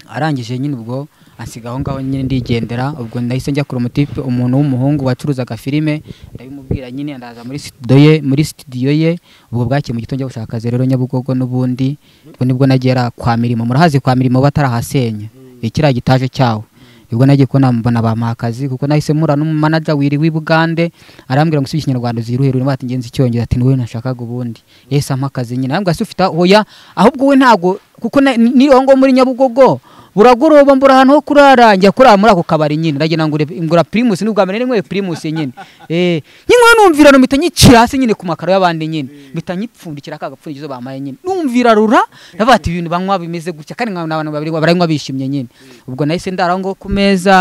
arangije nyine ubwo ansiga aho ngaho nyine ndigendera ubwo nahise njya kure umutipe umuntu w'umuhungu wacuruzaga filime ndabimubwira nyine ndaza muri studio ye muri studio ye ubwo bwakeye mu gitondo njya gushaka akazi rero nyabugogo n'ubundi ubwo nibwo nagera kwa mirimo murahazi kwa mirimo batarahasenya ikiriya gitaje cyawo ubwo nagiye kubona mbona bamuha akazi kuko nahise mura n'umumanaja wiri w'i Bugande arambwira ngo usubiye ikinyarwanda uziruhe rero bati ngenzi icyongereza ati niwe nashakaga ubundi yahise ampa akazi nyine arambwira se ufite hoya ahubwo we ntago kuko na- ni- niho ngo muri Nyabugogo buragoroba mbura ahantu ho kurara njya kurara muri ako kabari nyine ndagenda ngure ngura primus n'ubwa mbere ninyweye primus nyine eh nkinywa numvira numita nyicira hasi nyine ku makaro y'abandi nyine mpita nyipfundikira ka gapfundikizo bamaye nyine numvira rura ndavuga ati ibintu banywa bimeze gutya kandi nkabona abantu babiri baranywa bishimye nyine ubwo nahise ndara aho ngaho ku meza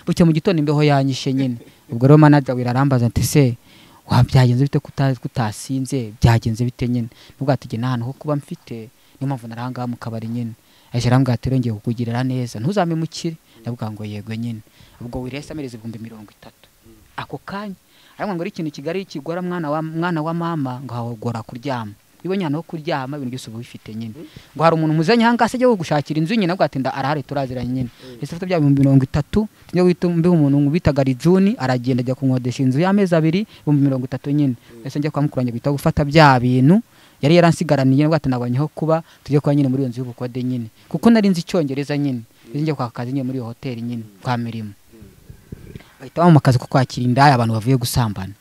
bucya mu gitondo imbeho yanyishe nyine ubwo rero manager wira arambaza ati se wa byagenze bite kuta- kutasinze byagenze bite nyine nubwo ati nta hantu ho kuba mfite niyo mpamvu naranga mu kabari nyine ahise arambwira ati rero ngiye kukugirira neza ntuzamemukire ndavuga ngo yego nyine ubwo wira yahise amereza ibihumbi mirongo itatu ako kanya arambwira ngo ari ikintu kigali kigora mwana wa mwana wa mama ngo hagora kuryama ibonye ahantu ho kuryama ibintu byose uba ubifite nyine ngo hari umuntu muzanye aha ngaha se ajya gushakira inzu nyine avuga ati nda arahari turaziranye nyine ese afite bya bihumbi mirongo itatu tujya guhita mbiha umuntu bitaga rijuni aragenda ajya kunkodesha inzu y'amezi abiri ibihumbi mirongo itatu nyine ese njya kwa mukuru wanjye guhita gufata bya bintu yari yaransigaraniye avuga ati nabonye aho kuba tujya kuba nyine muri iyo nzu y'ubukode nyine kuko nari nzi icyongereza nyine ese njya kwaka akazi nyine muri iyo hoteli nyine kwa mirimo bahita bamuha akazi ko kwakira indaya abantu bavuye gusambana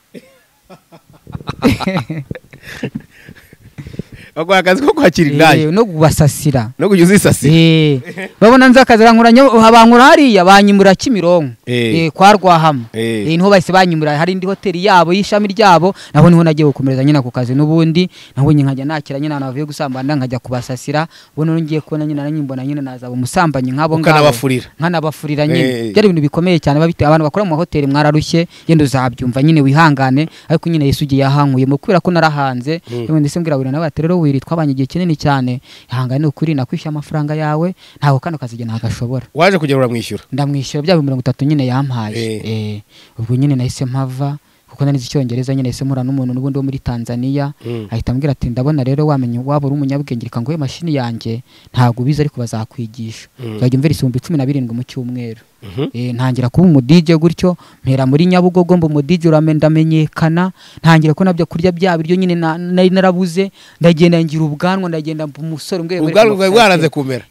bakora akazi ko kwakira Eh, indaya no kubasasira no kujya uzisasira Eh, babona nzi akazi bankuranyaho bankura hariya banyimura kimironko Eh. Eh, kwa rwahama Eh, Eh. niho bahise banyimura hari indi hoteli yabo y'ishami ryabo naho niho nagiye gukomereza nyine ako kazi n'ubundi naho nyine nkajya nakira nyine abantu bavuye gusambana nkajya kubasasira ubona rero ngiye kubona nyine nanyibona nyine nazaba umusambanyi nk'abo ngabo ukanabafurira nkanabafurira Eh. nyine byari ibintu bikomeye cyane babite abantu bakora mu mahoteli mwararushye yenda uzabyumva nyine wihangane ariko nyine Yesu ugiye yahankuyemo kubera ko narahanze Mm. yewe ndetse mbwira buri nawe ati rero wiri twabanye igihe kinini cyane ihangane ukuri nakwishyura amafaranga yawe ntabwo kano kazi ntagashobora waje kugera uramwishyura ndamwishyura bya mirongo itatu nyine yampaye Eh. Eh, ubwo nyine nahise mpava kuko nari nzi icyongereza nyine nahise mpura n'umuntu n'ubundi wo muri Tanzania Mm. ahita ambwira ati ndabona rero wamenya waba uri umunyabwenge reka nguhe mashini yanjye ntabwo ubizi ariko bazakwigisha Mm. uzajya umvira ibihumbi cumi na birindwi mu cyumweru Mhm. Eh, ntangira kuba umudije gutyo mpera muri nyabugogo mba umudije ndamenyekana ntangira ko nabyo kurya bya biryo nyine na- nari narabuze ndagenda ngira ubwanwa ndagenda mba umusore mbwe ubwanwa bwawe bwaranze kumera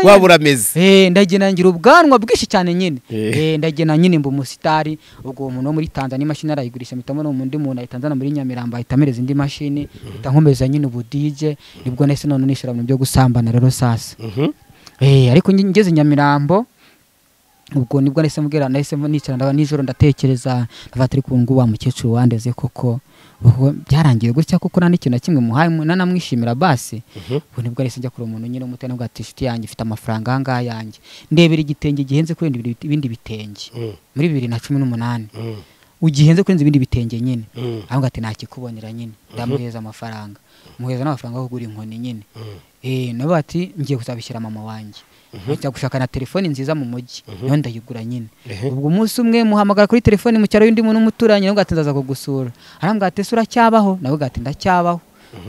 waba urameze Eh, ndagenda ngira ubwanwa bwinshi cyane nyine Eh. Eh, ndagenda nyine mba umusitari ubwo uwo muntu wo muri Tanzania imashini arayigurisha mpitamo n'undi muntu ayitanzana muri Nyamirambo ahita amereza indi mashini mpita nkomeza nyine ubudije nibwo nahise none nishura mu bintu byo gusambana rero sasa Mhm. Eh, ariko nge- ngeze i Nyamirambo ubwo nibwo nahise mbwira nahise mba nicara ndaba nijoro ndatekereza ndavuga ati ariko ubu ngubu wa mukecuru wandeze koko ubwo byarangiye gutya kuko nta n'ikintu na kimwe muhaye nanamwishimira basi ubwo nibwo ahise ajya kureba umuntu nyine umutera ubwo ati inshuti yanjye ifite amafaranga aha ngaha yanjye ndebera igitenge gihenze kurenza ibindi- ibindi bitenge Mm, muri bibiri na cumi n'umunani mm, ugihenze kurenza ibindi bitenge nyine mm, aravuga ati ntakikubonera nyine ndamuhereza amafaranga muhereza n'amafaranga yo kugura inkoni nyine mm. Eh, nabo bati ngiye kuzabishyira mama wanjye njya gushaka na telefoni nziza mu mujyi nayo ndayigura nyine Ehe. ubwo umunsi umwe muhamagara kuri telefoni mu cyaro y'undi muntu umuturanye nawe ati ndaza kugusura arambwira ati ese uracyabaho nawe ati ndacyabaho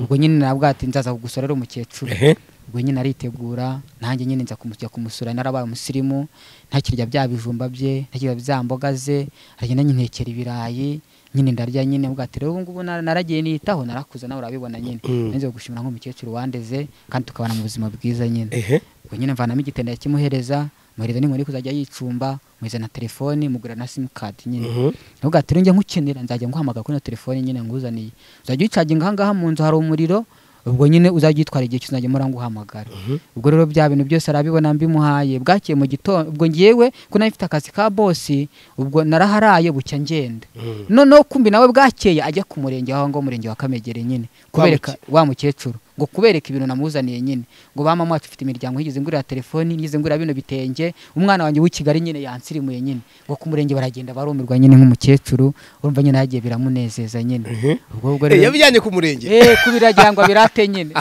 ubwo nyine nawe ati nzaza kugusura ari umukecuru Ehe. ubwo nyine aritegura nanjye nyine nza kumujya kumusura narabaye umusirimu ntakirya bya bijumba bye ntakirya bya mboga ze aragenda nyintekera ibirayi nyine ndarya nyine ubwo ati rero ubu ngubu na- naragiye niyitaho narakuze nawe urabibona nyine Mm. nanze gushimira nk'umukecuru wandeze kandi tukabana mu buzima bwiza nyine Ehe. ubwo nyine mvanamo igitenda yakimuhereza muhereza n'inkoni kuzajya yicumba muhereza na telefoni mugura na simukadi nyine Mhm. nubwo ati njye nkukenera nzajya nguhamagara kuri ino telefone nyine nguzaniye uzajya uyicaginga aha ngaha mu nzu hari umuriro ubwo nyine uzajya uyitwara igihe cyose uzajya mpora nguhamagara ubwo rero bya bintu byose arabibona mbimuhaye bwakeye mu gitondo ubwo ngewe ko nayo mfite akazi ka bosi ubwo naraharaye bucya ngenda Mm. noneho kumbi nawe bwakeye ajya ku murenge aho ngaho umurenge wa kamegere nyine kubereka wa mukecuru ngo kubereka ibintu namuzaniye nyine ngo ba mama wacu ufite imiryango yigeze ngurira telefoni yigeze ngurira bino bitenge umwana wanjye w'i kigali nyine yansirimuye nyine ngo ku murenge baragenda barumirwa nyine nk'umukecuru urumva nyine hagiye biramunezeza nyine ubwo ubwo Eh, rero yabijyanye ku murenge eh kubirajyangwa birate nyine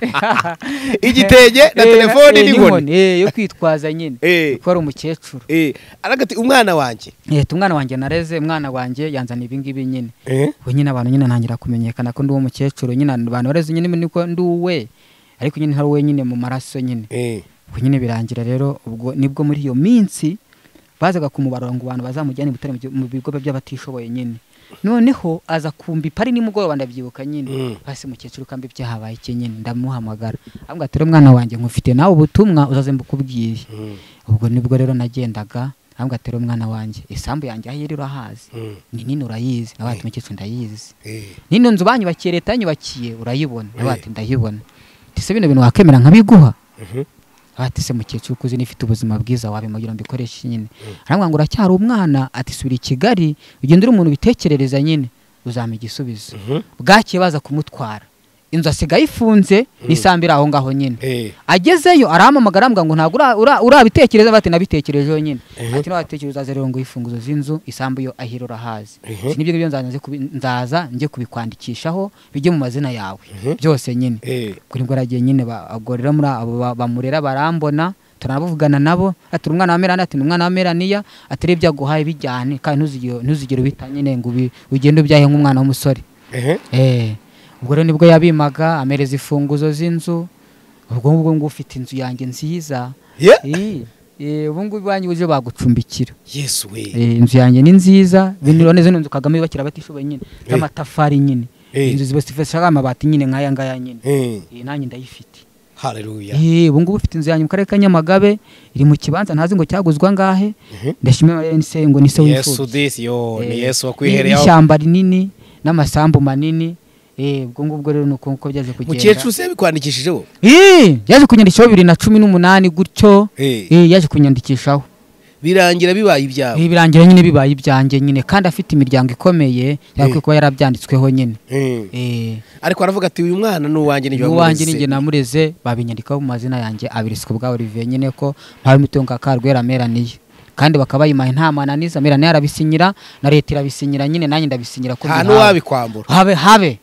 igitege na Eh, telefoni eh, n'inkoni eh yo kwitwaza nyine Eh, kuko ari umukecuru eh. aravuga ati umwana wanjye eh umwana wanjye nareze umwana wanjye yanzana ibingibi nyine Eh. ubu nyine abantu nyine ntangira kumenyekana ko ndi uwo mukecuru nyine abantu bareze nyine niko ndi uwe ariko nyine ntari uwe nyine mu maraso nyine Eh. ubwo nyine birangira rero ubwo nibwo muri iyo minsi bazaga kumubarura ngo abantu bazamujyane i Butare mu gi- mu bigo by'abatishoboye nyine noneho aza kumva ipari nimugoroba ndabyibuka Mm. nyine hasi mukecuru kambi byahabaye iki nyine ndamuhamagara avuga ati rero mwana wanjye nkufite nawe ubutumwa uzaze mbukubwiye Mm, ubwo nibwo rero nagendaga avuga ati rero mwana wanjye isambu yanjye aho iri urahazi mm, ni nini urayizi nawe ati mukecuru ndayizi eh. nino nzu banyubakiye leta yanyubakiye urayibona Eh. nawe ati ndayibona ati se bino bintu wakemera nkabiguha Mhm. ati se mukecuru ukuze n'ifite ubuzima bwiza wabimugira ngo mbikoreshe nyine arambwira ngo uracyari umwana ati subira i kigali ugende uri umuntu ubitekerereza nyine uzampa igisubizo Mhm. bwakeye baza kumutwara inzu asigaye ifunze n'isambu iri aho ngaho nyine Eh. agezeyo arahamamagara arambwira ngo ntabwo ura- ura- urabitekereza bati nabitekerejeho nyine Mhm. ati nabatekereza uzaze rero ngo ifunguzo z'inzu isambu yo ahira urahazi Mhm. si nibyo ngibyo nzaza nze kubi- nzaza njye kubikwandikishaho bijye mu mazina yawe Mhm. byose nyine Eh. ubwo nibwo aragiye nyine ba- ubwo rero muri abo ba- bamurera barambona turanabuvugana nabo ati uri umwana wa merani ati ni umwana wa meraniya ati rero ibyo aguhaye bijyane kandi ntuzigere ntuzigere ubita nyine ngo ubi- ugende ubyahe nk'umwana w'umusore Eh. Eh, ubwo rero nibwo yabimaga amereza imfunguzo z'inzu ubwo ngubwo ngo ufite inzu yanjye nziza Yeah. Eh, eh, ubu ngubu iwanyu uburyo bagucumbikira Yesu we. Eh, inzu yanjye ni nziza bintu neza inzu Kagame yubakira abatishoboye nyine z'amatafari nyine Eh. inzu zibasifasha amabati nyine nk'aya ngaya nyine Eh. Eh, nanjye ndayifite Hallelujah. Eh, ubu ngubu ufite inzu yanjye mu karere ka Nyamagabe iri mu kibanza ntazi ngo cyaguzwa ngahe ndashimira Yesu ngo ni se Yesu w'imfubyi disi yo Eh, ni Yesu ni- wakwihereyeho. n'ishyamba rinini n'amasambu manini eh ubwo ngubwo rero ni uko nguko byaje kugenda Mukecuru se yabikwandikishijeho. Eh, yaje kunyandikishaho bibiri na cumi n'umunani gutyo Eh. eh yaje kunyandikishaho Birangira bibaye ibyabo. Eh, birangira nyine bibaye ibyanjye nyine kandi afite imiryango ikomeye yakwiye kuba yarabyanditsweho nyine Eh. eh Ariko aravuga ati uyu mwana ni uwanjye n'ibyo uwanjye ninjye namureze babinyandikaho mu mazina yanjye abiriswe bwa Olivier nyine ko mpawe imitungo ya Karwera meraniye kandi bakaba bayimaye nta mananiza meraniye arabisinyira na leta irabisinyira nyine nanjye ndabisinyira ko mbihawe. Nta n'uwabikwambura. habe habe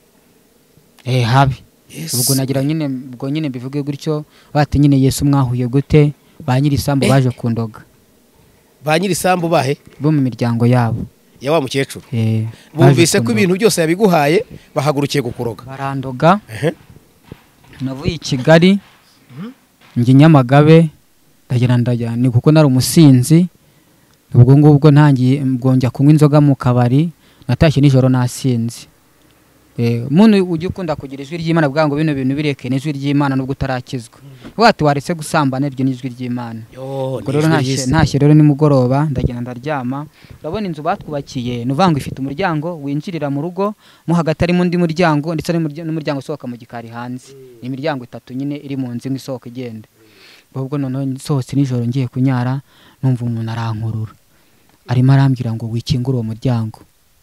eh habe Yesu. ubwo nagira nyine ubwo nyine mbivuge gutyo bati nyine Yesu mwahuye gute ba nyiri isambu baje kundoga Ba nyiri isambu bahe bo mu miryango yabo ya wa mukecuru. eh baje Bumvise ko kundoga. ibintu byose yabiguhaye bahagurukiye kukuroga. barandoga Ehe. navuye i kigali njye nyamagabe ndagira ndagira ni kuko nari umusinzi ubwo ngubwo ntangiye ubwo njya kunywa inzoga mu kabari natashye nijoro nasinze Eh, muntu ujya ukunda kugira ijwi ry'imana bwa ngo bino bintu bireke n'ijwi ry'imana nubwo utarakizwa wati waretse gusambana iryo n'ijwi ry'imana Yo ubwo rero ntashye ntashye rero nimugoroba ndagenda ndaryama urabona inzu batwubakiye ni uvuga ngo ifite umuryango winjirira mu rugo mo hagati harimo undi muryango ndetse n'umurya- n'umuryango usohoka mu gikari hanze ni imiryango itatu nyine iri mu nzu imwe isohoka igenda ubwo noneho nsohotse nijoro ngiye kunyara numva umuntu arankurura arimo arambwira ngo wikingure uwo muryango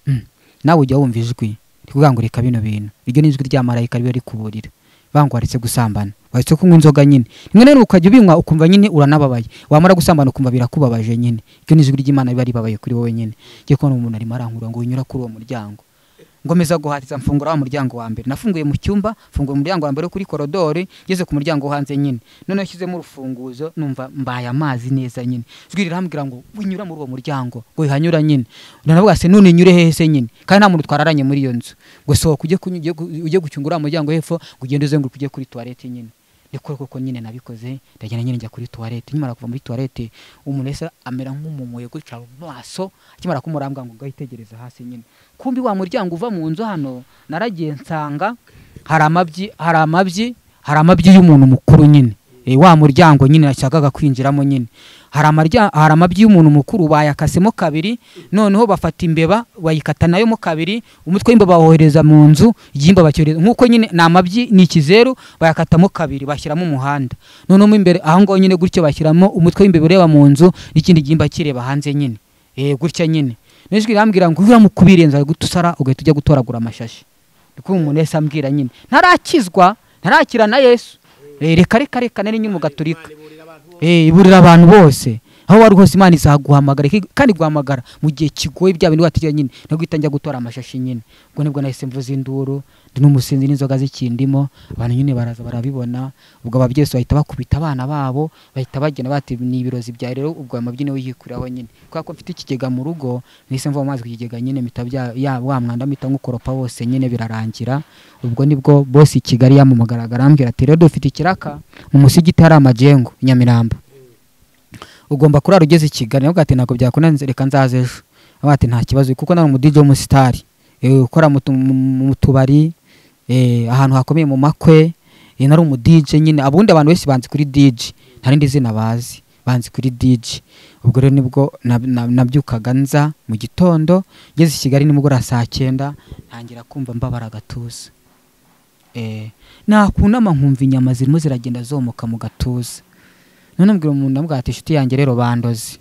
Mm. nawe ujya wumva ijwi ntikugangurika bino bintu iryo ni ijwi rya marayika riba rikuburira bangu waretse gusambana waretse kunywa inzoga nyine rimwe na rimwe ukajya ubinywa ukumva nyine uranababaye wamara gusambana ukumva birakubabaje nyine iryo ni ijwi ry'imana riba ribabaye kuri wowe nyine ngiye kubona umuntu arimo arangurura ngo unyura kuri uwo muryango ngomeza guhatiza mfungura wa muryango wa mbere nafunguye mu cyumba mfungura umuryango wa mbere wo kuri korodori ngeze ku muryango wo hanze nyine noneho shyizemo urufunguzo numva mbaye amazi neza nyine ijwi rirambwira ngo winyura muri uwo muryango ngo wihanyura nyine nanavuga se none nyure hehe se nyine kandi nta muntu twararanye muri iyo nzu ngo sohoka ujye kuny- ujye gu- ujye gucyungura wa muryango hepfo ngo ugende uzenguruka ujye kuri tuwarete nyine niko koko nyine nabikoze ndagenda nyine njya kuri tuwarete nkimara kuva muri tuwarete umuntu ese amera nk'umumuye gutya mu maso akimara kumurambwa ngo ugahitegereza hasi nyine kumbi wa muryango uva mu nzu hano naragiye nsanga hari amabyi hari amabyi hari amabyi y'umuntu mukuru nyine e, wa muryango nyine nashakaga kwinjiramo nyine hari amarya hari amabyi y'umuntu mukuru bayakasemo kabiri noneho bafata imbeba bayikata nayo mo kabiri umutwe w'imbeba bawohereza mu nzu igihimba bacyohereza nk'uko nyine ni amabyi ni ikizeru bayakatamo kabiri bashyiramo umuhanda noneho mo imbere aho ngaho nyine gutyo bashyiramo umutwe w'imbeba ureba mu nzu n'ikindi gihimba kireba hanze nyine eh gutya nyine n'ijwi rirambwira ngo uramutse kubirenza gute usara ugahita ujya gutoragura amashashi niko umuntu wese ambwira nyine ntarakizwa ntarakira na yesu Eh, reka reka reka nari nyine umugaturika Eh, iburira abantu bose aho wari hose imana izaguhamagara iki- kandi guhamagara mu gihe kigoye bya bintu wategera nyine naguhita njya gutora amashashi nyine ubwo nibwo nahise mvuza induru ndi n'umusinzi n'inzoga zikindimo abantu nyine baraza barabibona ubwo ababyeyi bahita bakubita abana babo bahita bagenda bati ni ibirozi bya rero ubwo aya mabyino yikuraho nyine kubera ko mfite ikigega mu rugo nahise mva mu mazi ku kigega nyine mpita bya- ya- wa mwanda mpita nk'ukoropa wose nyine birarangira ubwo nibwo bose i kigali yamumagaraga arambwira ati rero dufite ikiraka mu musigiti hari amajengo i nyamirambo ugomba kurara ugeze i kigali nawe ati ntabwo byakunanze reka nzaze ejo avuga ati nta kibazo kuko nari umudije w'umusitari eh, ukora mu tu- mu- mu tubari eh, ahantu hakomeye mu makwe eh, nari umudije nyine abundi abantu benshi banzi kuri dije nta rindi zina bazi banzi kuri dije ubwo rero nibwo na- na- nabyukaga nza mu gitondo ngeze i kigali nimugoroba saa cyenda ntangira kumva mbabara agatuza Eh, nakunama nkumva inyama zirimo ziragenda zomoka mu gatuza none mbwira umuntu ndamubwira ati inshuti yanjye rero bandoze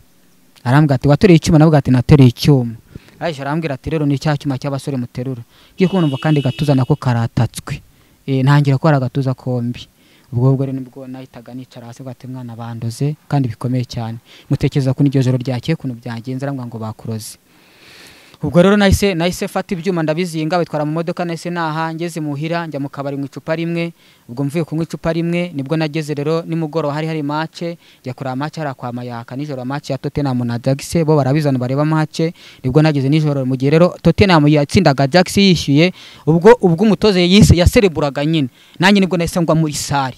arambwira ati watereye icyuma navuga ati natereye icyuma arayije arambwira ati rero ni cya cyuma cy'abasore muterura ngiye kubona umva kandi gatuza nako karatatswe Eh, ntangira kubara agatuza kombi ubwo bwo rero nibwo nahitaga nicara hasi ngo ati mwana bandoze kandi bikomeye cyane mutekereza ko n'iryo joro ryakeye ukuntu byagenze arambwira ngo bakuroze ubwo rero nahise nahise fata ibyuma ndabizinga bitwara mu modoka nahise naha ngeze muhira njya mu kabari mu icupa rimwe ubwo mvuye kunywa icupa rimwe nibwo nageze rero nimugoroba hari hari mace njya kureba mace hari kwa mayaka nijoro mace ya Tottenham na Ajax bo barabizana bareba mace nibwo nageze nijoro mu gihe rero Tottenham yatsindaga Ajax yishyuye ubwo ubwo umutoze yise yasereburaga nyine nanjye nibwo nahise ngwa muri sare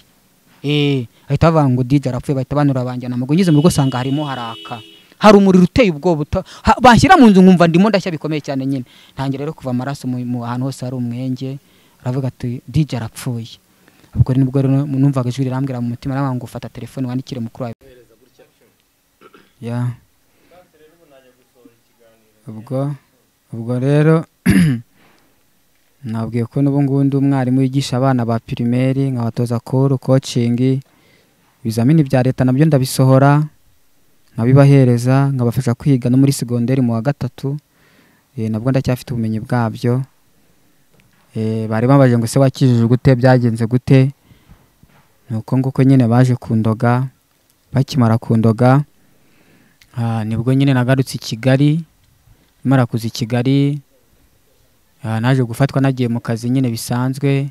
eh ahita bavuga ngo DJ arapfuye bahita banura banjyana mu ngeze mu rugo sanga harimo haraka hari umuriro uteye ubwoba uta- ha- bashyira mu nzu nkumva ndimo ndashya bikomeye cyane nyine ntangira rero kuva amaraso mu mu ahantu hose hari umwenge aravuga ati DJ arapfuye ubwo rero nibwo rero numvaga ijwi rirambwira mu mutima aravuga ngo fata telefone wandikire mukuru wawe ya ubwo ubwo rero nabwiye ko n'ubu ngubu ndi umwarimu wigisha abana ba pirimeri nkabatoza kuru kocingi ibizamini bya leta nabyo ndabisohora nkabibahereza nkabafasha kwiga no muri segonderi mu wa gatatu eh, nabwo ndacyafite ubumenyi bwabyo Eh, bari babaje ngo se wakijije gute byagenze gute nuko nguko nyine baje kundoga bakimara kundoga ah, nibwo nyine nagarutse i kigali mara kuza i kigali Ah, naje gufatwa nagiye mu kazi nyine bisanzwe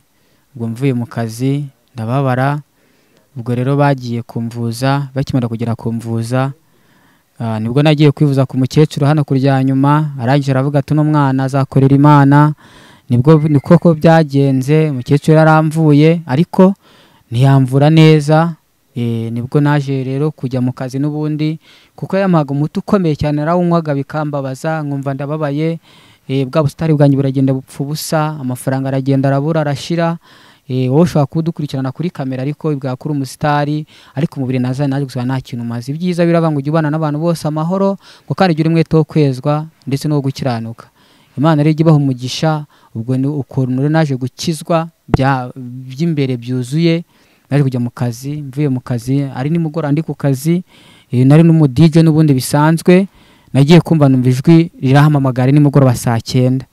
ubwo mvuye mu kazi ndababara ubwo rero bagiye kumvuza bakimara kugera kumvuza Ah, nibwo nagiye kwivuza ku mukecuru hano kurya nyuma arangije aravuga ati uno mwana azakorera imana nibwo ni koko byagenze umukecuru yaramvuye ariko ntiyamvura neza Eh, nibwo naje rero kujya mu kazi n'ubundi kuko yampaga umuti ukomeye cyane narawunywaga bikambabaza nkumva ndababaye Eh, bwa busitani bwanjye buragenda bupfa ubusa amafaranga aragenda arabura arashira Eh, wowe ushobora kuba udukurikirana kuri kamera ariko bwakura umusitari ariko umubiri nazanye naje gusaba nta kintu umaze ibyiza biraba ngo ujye ubana n'abantu bose amahoro ngo kandi ugire umwete wo kwezwa ndetse no wo gukiranuka imana rero ijya ibaha umugisha ubwo ni ukuntu rero naje gukizwa bya- by'imbere byuzuye naje kujya mu kazi mvuye mu kazi ari nimugoroba ndi ku kazi eh, nari n'umudije n'ubundi bisanzwe nagiye kumva numva ijwi rirahamamagara nimugoroba saa cyenda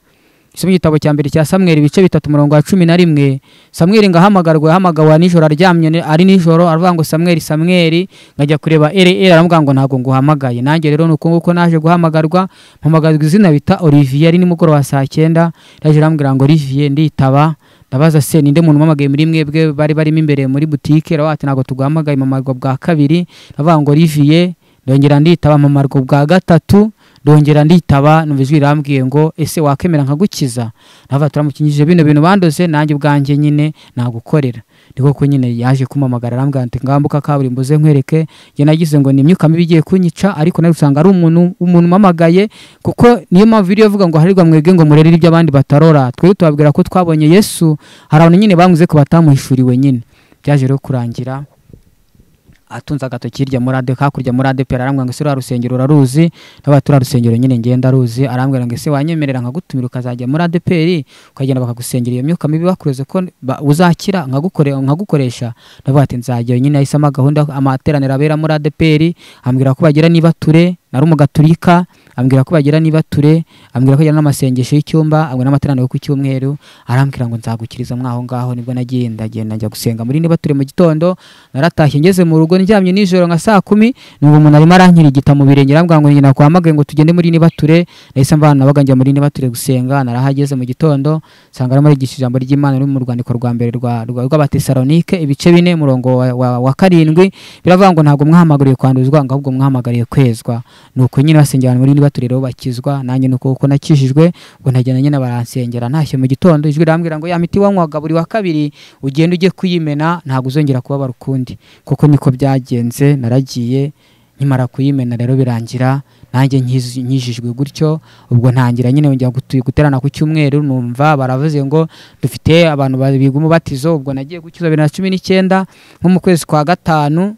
isomo igitabo cya mbere cya samweri ibice bitatu umurongo wa cumi na rimwe samweri ngo ahamagarwe yahamagawe nijoro aryamye ni- ari nijoro aravuga ngo samweri samweri nkajya kureba ere ere aramubwira ngo ntabwo nguhamagaye nanjye rero ni uko nguko naje guhamagarwa mpamagazwa izina bita olivier ari nimugoroba saa cyenda yaje arambwira ngo olivier nditaba ndabaza se ninde muntu umamagaye muri mwebwe bari barimo imbere muri butike aravuga ati ntabwo tuguhamagaye mamarwa bwa kabiri aravuga ngo olivier ndongera nditaba mamarwa bwa gatatu ndongera nditaba numva ijwi rirambwiye ngo ese wakemera nkagukiza navuga turamukingije bino bintu bandoze nanjye ubwanjye nyine nagukorera ni koko nyine yaje kumamagara arambwira ati ngambuka kaburimbo uze nkwereke njye nagize ngo ni imyuka mibi igiye kunyica ariko nawe usanga ari umuntu umuntu umamagaye kuko niyo mpamvu video ivuga ngo harirwa mwebwe ngo murerere ibyo abandi batarora twe tubabwira ko twabonye yesu hari abantu nyine bamwize ko batamuhishuriwe nyine byaje rero kurangira atunze agatoki hirya muri ade hakurya muri ade pera arambwira ngo ese rwa rusengero uraruzi n'aba turiya rusengero nyine ngenda ruzi arambwira ngo ese wanyemerera nkagutumira ukazajya muri ade peri ukagenda bakagusengera iyo myuka mibi bakuroze ko ba- uzakira nkagukore- nkagukoresha ndavuga ati nzajya nyine ahisemo gahunda amateraniro abera muri ade peri ambwira ko bagira niba ture nari umugaturika ambwira ko bagira niba ture ambwira ko bagira n'amasengesho y'icyumba ambwira n'amateraniro yo ku cyumweru arambwira ngo nzagukiriza mwaho ngaho nibwo nagiye ndagenda njya gusenga muri niba ture mu gitondo naratashye ngeze mu rugo ndyamye nijoro nka saa kumi numva umuntu arimo arankirigita mu birenge arambwira ngo ngenda kwampagaye ngo tugende muri niba ture nahise mvana nabaga njya muri niba ture gusenga narahageze mu gitondo nsanga arimo arigisha ijambo ry'imana riri mu rwandiko rwa mbere rwa- rwa- rw'abatesalonike ibice bine umurongo wa- wa wa karindwi biravuga ngo ntabwo mwahamagariye kwanduzwa ngo ahubwo mwahamagariye kwezwa nuko nyine basengera abantu muri niba ture rero bakizwa nanjye nuko kuko nakijijwe ngo ntagenda nyine baransengera ntashye mu gitondo ijwi rirambwira ngo ya miti wanywaga buri wa kabiri ugenda ujye kuyimena ntabwo uzongera kubabara ukundi kuko niko byagenze naragiye nkimara kuyimena rero birangira nanjye nkiz- nkijijwe gutyo ubwo ntangira nyine njya gutu- guterana ku cyumweru numva baravuze ngo dufite abantu ba- biga umubatizo ubwo nagiye gukiza bibiri na cumi n'icyenda nko mu kwezi kwa gatanu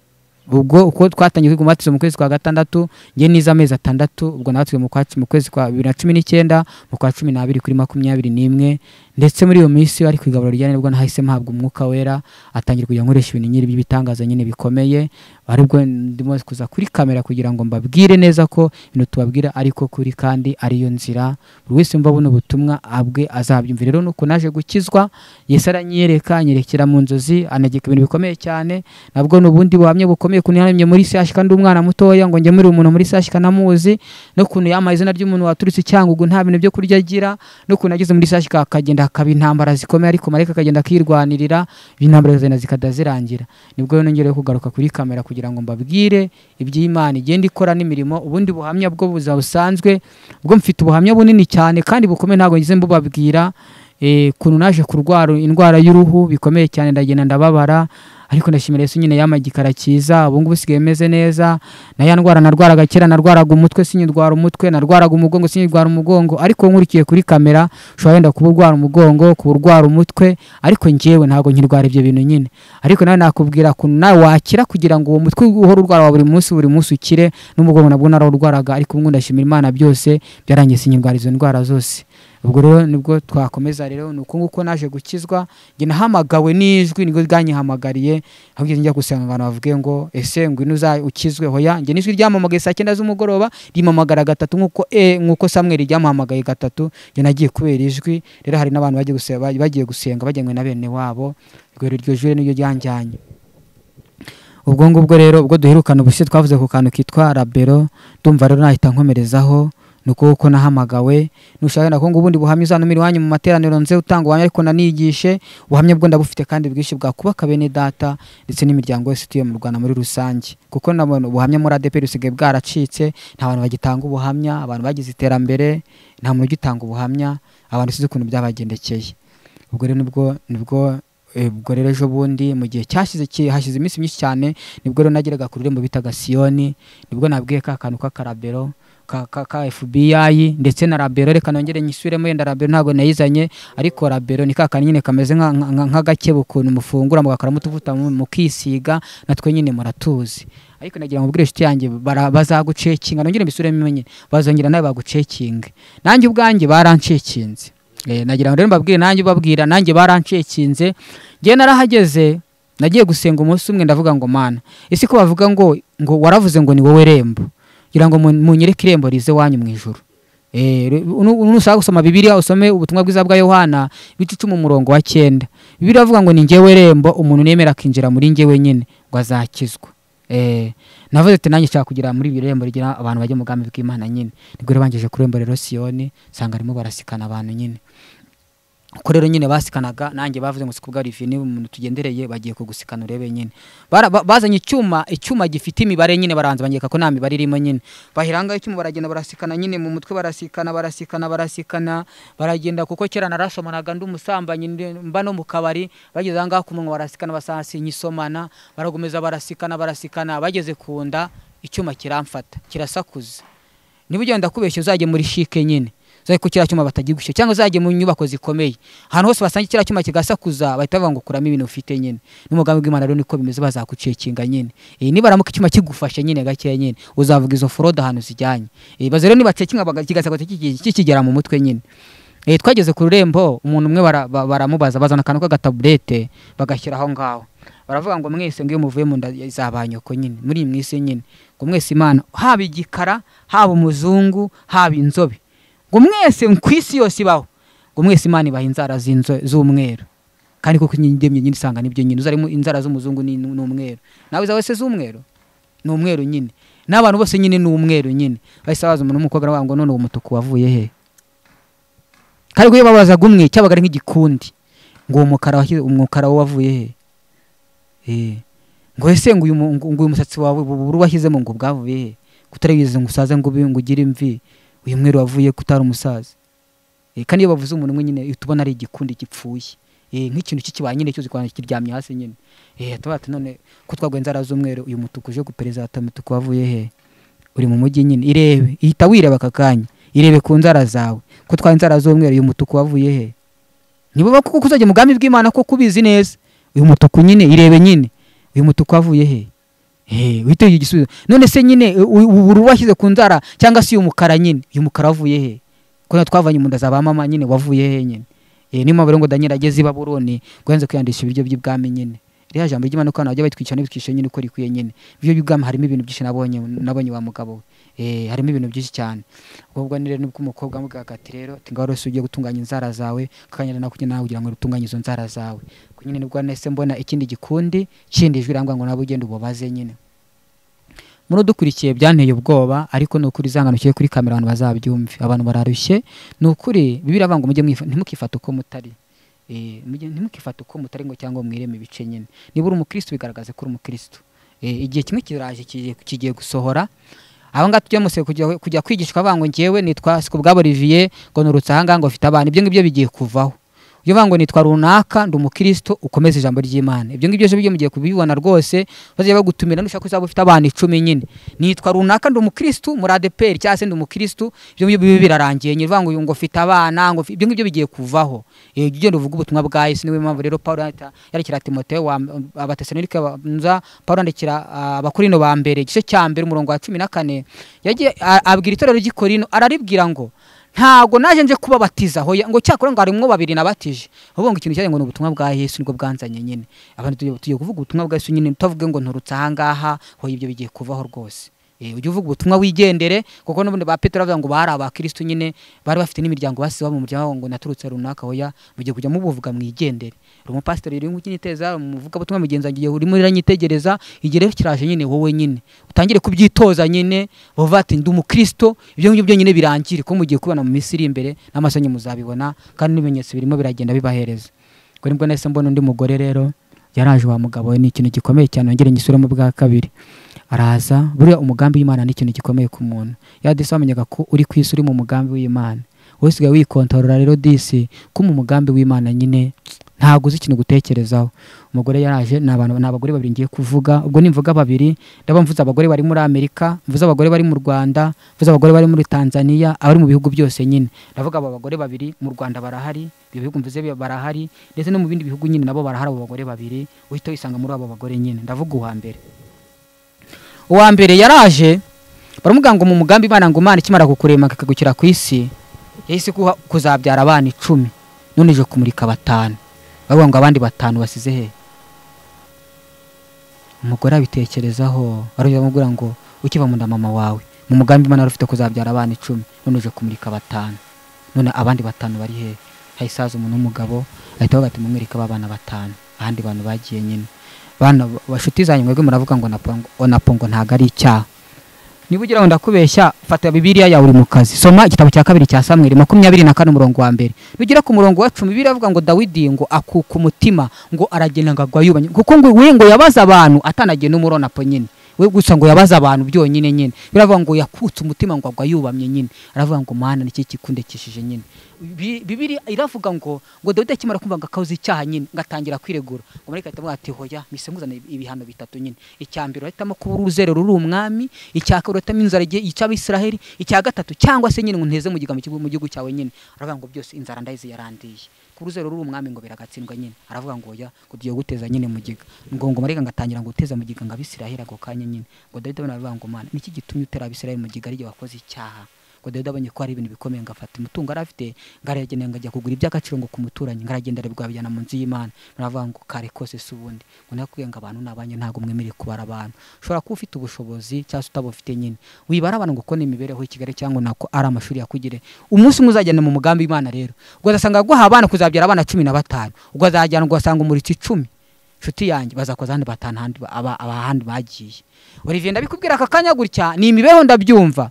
ubwo uko twatangiye kwiga umubatizo mu kwezi kwa gatandatu njye nize amezi atandatu ubwo natwe mu kwa cu- mu kwezi kwa bibiri na cumi n'icyenda mu kwa cumi n'abiri kuri makumyabiri n'imwe ndetse muri iyo minsi ari ku igaburo rya nibwo nahise mpabwa umwuka wera atangira kujya nkoresha ibintu nyine by'ibitangaza nyine bikomeye ari bwo ndimo kuza kuri kamera kugira ngo mbabwire neza ko ibintu tubabwira ariko kuri kandi ariyo nzira buri wese mva buno butumwa abwe azabyumvira rero nuko naje gukizwa yesu aranyereka anyerekera mu nzozi anagika ibintu bikomeye cyane nabwo ni ubundi buhamya bukomeye ukuntu yahamye muri sashika ndi umwana mutoya ngo njye muri umuntu muri sashika namuzi n'ukuntu yamaye izina ry'umuntu waturutse icyangugu nta bintu byo kurya agira n'ukuntu ageze muri sashika akagenda akaba intambara zikomeye ariko marayika akagenda akirwanirira intambara zigenda zikajya zirangira nibwo rero nongereho kugaruka kuri kamera kugira ngo mbabwire iby'imana igenda ikora n'imirimo ubundi buhamya bwo buzima busanzwe ubwo mfite ubuhamya bunini cyane kandi bukomeye ntabwo ngeze mbubabwira eh, ukuntu naje kurwara indwara y'uruhu bikomeye cyane ndagenda ndababara ariko ndashimira Yesu nyine yamaye igikara cyiza ubu ngubu usigaye meze neza na ya ndwara narwaraga kera narwaraga umutwe sinyirwara umutwe narwaraga umugongo sinyirwara umugongo ariko nkurikiye kuri kamera ushobora wenda kuba urwara umugongo kuba urwara umutwe ariko njyewe ntabwo nkirwara ibyo bintu nyine ariko nawe nakubwira ukuntu nawe wakira kugira ngo uwo mutwe uhora urwara wa buri munsi buri munsi ukire n'umugongo nabwo narawurwaraga ariko ubu ngubu ndashimira Imana byose byarangiye sinyirwara izo ndwara zose ubwo rero nibwo twakomeza rero ni uko nguko naje gukizwa njye nahamagawe n'ijwi nibwo ryanyihamagariye ahubwo njya gusanga abantu bavuge ngo ese ngwino uza ukizwe hoya njye n'ijwi ryamamagaye saa cyenda z'umugoroba rimamagara gatatu nk'uko e nk'uko samweri ryamuhamagaye gatatu njye nagiye kubera ijwi rero hari n'abantu bagiye gusenga bagiye gusenga bajyanywe na bene wabo ubwo rero iryo jwi niryo ryanjyanye ubwo ngubwo rero ubwo duherukana ubushize twavuze ku kantu kitwa rabero ndumva rero nahita nkomerezaho ni uko kuko nahamagawe nushaka nako ngo ubundi buhamya uzanumira iwanyu mu materaniro nze utanga ubuhamya ariko nanigishe ubuhamya bwo ndabufite kandi bwinshi bwakubaka bene data ndetse n'imiryango yose ituye mu Rwanda muri rusange kuko nabona ubuhamya muri ADP busigaye bwaracitse nta bantu bagitanga ubuhamya abantu bagize iterambere nta muntu ugitanga ubuhamya abantu sinzi ukuntu byabagendekeye ubwo rero nibwo nibwo eh, ubwo rero ejo bundi mu gihe cyashize ki- hashize iminsi myinshi cyane nibwo rero nageraga ku rurembo bitaga siyoni nibwo nabwiye ka kantu k'akarabero ka, ka, ka FBI ndetse na rabero reka nongere nyisubiremo yenda rabero ntabwo nayizanye ariko rabero ni ka kantu nyine kameze nka- nka- nka- nk'agakebe ukuntu mufungura mugakora mutuvuta mu- mukisiga natwe nyine muratuzi ariko nagira ngo ubwire inshuti yanjye bara- bazagucekinga nongere mbisubiremo nyine bazongera nawe bagucekinge nanjye ubwanjye barancekinze Eh, nagira ngo rero mbabwire nanjye ubabwira nanjye barancekinze njye narahageze nagiye gusenga umunsi umwe ndavuga ngo mana ese ko bavuga ngo ngo waravuze ngo ni wowe rembo kugira ngo mu- munyereke irembo rize wanyu mu ijoro Eh, re- unu- unu nushaka gusoma bibiliya usome ubutumwa bwiza bwa yohana ibice icumi umurongo wa cyenda bibiliya avuga ngo ni njyewe rembo umuntu nemera akinjira muri njyewe nyine ngo azakizwa Eh, navuze ati nanjye nshaka kugira muri iri rembo rigira abantu bajya mu bwami bw'imana nyine nibwo rero bangejeje ku rembo rero siyoni nsanga arimo barasikana abantu nyine uko rero nyine basikanaga nanjye bavuze ngo sikubwa rivi niba umuntu tugendereye bagiye kugusikana urebe nyine Bara- ba- bazanye icyuma icyuma gifite imibare nyine baranza banyereka ko nta mibare irimo nyine bahirangaho icyuma baragenda barasikana nyine mu mutwe barasikana barasikana barasikana baragenda kuko kera narasomanaga ndi umusambanyi ndi- mba no mu kabari bageze ahangaha ku munwa barasikana basasinya isomana baragomeza barasikana barasikana bageze ku nda icyuma kiramfata kirasakuza niba ugenda kubeshya uzajye muri shike nyine uzajye ku kiriya cyuma batagigushye cyangwa uzajye mu nyubako zikomeye ahantu hose basanga kiriya cyuma kigasakuza bahita bavuga ngo kuramo ibintu ufite nyine n'umugambi w'imana rero niko bimeze bazakucekinga nyine Eh, nibaramuka icyuma kigufashe nyine gakeya nyine uzavuga izo forode ahantu zijyanye Eh, baze rero nibacekinga baga- kigasakuza kiki- kikigera mu mutwe nyine Eh, twageze ku rurembo umuntu umwe bara- ba- baramubaza bazana akantu k'agataburete bagashyira aho ngaho baravuga ngo mwese ngo iyo muvuye mu nda za ba nyoko nyine muri iyi mwisi nyine ngo mwese imana haba igikara haba umuzungu haba inzobe ngo mwese ku isi yose ibaho ngo mwese imana ibaha inzara z'inzo- z'umweru kandi kuko indemye nyine usanga nibyo nyine uzarimo inzara z'umuzungu ni ni umweru nawe izawe se z'umweru ni umweru nyine n'abantu bose nyine ni umweru nyine bahise babaza umuntu w'umukobwa baravuga ngo none uwo mutuku wavuye he kandi kuyo babazaga umwe cyabaga ari nk'igikundi ngo uwo mukara washyize umukara wo wavuye he Eh. ngo ese ngo uyu mu- ngo- ngo uyu musatsi wawe buburu washyizemo ngo bwavuye he kutaribize ngo usaze ngo ube ngo ugire imvi uyu mweru wavuye kutari umusaza Eh, kandi iyo bavuze umuntu umwe nyine eh, tubona ari igikundi gipfuye Eh, nk'ikintu cy'ikibaye nyine cyose ukabona kiryamye hasi nyine Eh, tuba ati none ko twagwa inzara z'umweru uyu mutuku uje gupereza mutuku wavuye he uri mu mujyi nyine irebe ihita wireba aka kanya irebe ku nzara zawe ko twari inzara z'umweru uyu mutuku wavuye he nibuba kuko kuzajya mu bwami bw'imana ko kubizi neza uyu mutuku nyine irebe nyine uyu mutuku wavuye he Eh, witeye igisubizo none se nyine u- u- ubururu washyize ku nzara cyangwa se uyu mukara nyine uyu mukara wavuye he ko natwe twavanye mu nda za ba mama nyine wavuye he nyine Eh, niyo mpamvu rero ngo daniel ageze i baburoni ngo yanze kwiyandisha ibiryo by'ibwami nyine ririya jambo ry'imana ko abantu bajya batwica n'ibitwisha nyine uko rikwiye nyine ibyo by'ubwami harimo ibintu byinshi nabonye nabonye wa mugabo we Eh, harimo ibintu byinshi cyane ubwo ni rero nibwo umukobwa amubwiraga ati rero ati ngaho rero si ugiye gutunganya inzara zawe kukanyara nawe kugira nawe kugira ngo utunganye izo nzara zawe Ubwo nyine nibwo nahise mbona ikindi gikundi kindi jwi rambwira ngo nawe ugende ububaze nyine muri udukurikiye byanteye ubwoba ariko ni ukuri zangano kiri kuri kamera abantu bazabyumve abantu bararushye ni ukuri bibiri avuga ngo mujye mwifa- ntimukifate uko mutari Eh, mujye- ntimukifate uko mutari ngo cyangwa mwireme ibice nyine niba uri umukristo bigaragaze ko uri umukristo Eh, igihe kimwe kiraje kigiye- kigiye gusohora aho ngaho tujya muse kujya kujya kwigishwa avuga ngo ngewe nitwa sikubwabo olivier ngo nurutse aha ngaha ngo mfite abana ibyo ngibyo bigiye kuvaho iyo uvuga ngo nitwa runaka ndi umukristo ukomeze ijambo ry'imana ibyo ngibyo byo mugiye kubibona rwose bazajya bagutumira nushaka uzaba ufite abana icumi nyine nitwa runaka ndi umukristo muri adeperi cyangwa se ndi umukristo ibyo ngibyo bibi birarangiye nyine uvuga ngo uyu ngo mfite abana ngo mfi- ibyo ngibyo bigiye kuvaho Eh, jya ugenda uvuga ubutumwa bwa yesu niyo mpamvu rero pawulo yandika- yandikira timoteyo abatesalonike banza pawulo yandikira ah, abakorino ba mbere igice cya mbere umurongo wa cumi na kane yagiye a- abwira itorero ry'ikorino araribwira ngo ntago naje nje kubabatiza hoya ngo cyakora ngo harimwo babiri nabatije ahubwo ngo ikintu cyari ngo ni ubutumwa bwa Yesu nibwo bwanzanye nyine abantu tugiye tugiye kuvuga ubutumwa bwa Yesu nyine tutavuge ngo nturutse aha ngaha hoya ibyo bigiye kuvaho rwose Eh, ujye uvuga ubutumwa wigendere kuko n'ubundi ba Petero bavuga ngo bari abakristo nyine bari bafite n'imiryango basize baba mu muryango ngo naturutse runaka hoya mugiye kujya mubuvuga mwigendere uri umupasiteri uri kunyiteza umuvuga butumwa mugenzi wanjye urimo uranyitegereza igihe rero kiraje nyine wowe nyine utangire kubyitoza nyine uvuga ati ndi umukristo ibyo ngibyo nyine birangire ko mugiye kubona mu minsi iri imbere n'amasanyu muzabibona kandi n'ibimenyetso birimo biragenda bibahereza ubwo nibwo nahise mbona undi mugore rero yaraje wa mugabo we ni ikintu gikomeye cyane wongere ngisubiremo bwa kabiri araza buriya umugambi w'imana ni ikintu gikomeye ku muntu ya disi wamenyaga ko uri ku isi uri mu mugambi w'imana wowe usigaye wikontorora rero disi ko mu mugambi w'imana nyine ntabwo uzi ikintu gutekerezaho umugore yaraje ni abantu ni abagore babiri ngiye kuvuga ubwo nimvuga babiri ndaba mvuze abagore bari muri amerika mvuze abagore bari mu rwanda mvuze abagore bari muri tanzania abari mu bihugu byose nyine ndavuga abo bagore babiri mu rwanda barahari ibyo bihugu mvuze bi- barahari ndetse no mu bindi bihugu nyine nabo barahari abo bagore babiri uhita wisanga muri abo bagore nyine ndavuga uwa mbere uwa mbere yaraje baramubwira ngo mu mugambi imana ngo imana ikimara kukurema ikagukira ku isi yahise iguha kuzabyara abana icumi none ije kumurika batanu bavuga ngo abandi batanu basize he umugore abitekerezaho barongera bamubwira ngo ukiva mu nda mama wawe mu mugambi imana yari ufite kuzabyara abana icumi none uje kumurika batanu none abandi batanu bari hehe hahise haza umuntu w'umugabo ahita avuga ati mumwereke aba bana batanu ahandi bantu bagiye nyine bana bashuti zanyu mwebwe muravuga ngo onapongo onapongo ntabwo ari icyaha niba ugira ngo ndakubeshya fata bibiliya yawe uri mu kazi soma igitabo cya kabiri cya samweri makumyabiri na kane umurongo wa mbere nugera ku murongo wa cumi bibiliya avuga ngo dawidi ngo akuka umutima ngo aragenda ngo agwa yubanye kuko ngo we ngo yabaze abantu atanagiye n'umuronapo nyine we gusa ngo yabaze abantu byonyine nyine biravuga ngo yakutse umutima ngo agwa yubamye nyine aravuga ngo mana niki kikundekishije nyine Bi- bibiliya iravuga ngo ngo dawidi akimara kumva ngo akabuze icyaha nyine ngo atangira kwiregura ngo marayika ahita amubwira ati hoya mise nkuzane ibihano bitatu nyine icya mbere urahitamo kubura uruzerero ruri umwami icya kabiri urahitamo inzara igihe icy'abisiraheli icya gatatu cyangwa se nyine ngo nteze mu kigambo cy'igihugu- mu gihugu cyawe nyine aravuga ngo byose inzara ndayizi yarandiye ku ruzero ruri umwami ngo biragatsindwa nyine aravuga ngo oya ngo tugiye guteza nyine mugiga ngo ngo marayika ngo atangira ngo guteza mugiga ngo abisiraheli ako kanya nyine ngo dawidi abona aravuga ngo mana niki gitumye utera abisiraheli mugiga ari igihe wakoze icyaha ngo dawidi abonye ko hari ibintu bikomeye ngo afata umutungo yari afite ngo arayagenera ngo ajya kugura iby'agaciro ngo ku muturanyi ngo aragenda arabigabijyana mu nzu y'imana baravuga ngo kare kose si ubundi ngo nakubwiye ngo abantu ni abanyu ntabwo mwemereye kubara abantu ushobora kuba ufite ubushobozi cyangwa se utabufite nyine wibara abantu ngo uko ni imibereho i kigali cyangwa nako ari amashuri yakugire umunsi umwe uzagenda mu mugambi w'imana rero ugasanga guha abana kuzabyara abana cumi na batanu ukazajyana ugasanga umuritse icumi inshuti yanjye bazakoza ahandi batanu ahandi ba- aba- ahandi bagiye olivier ndabikubwira aka kanya gutya ni imibereho ndabyumva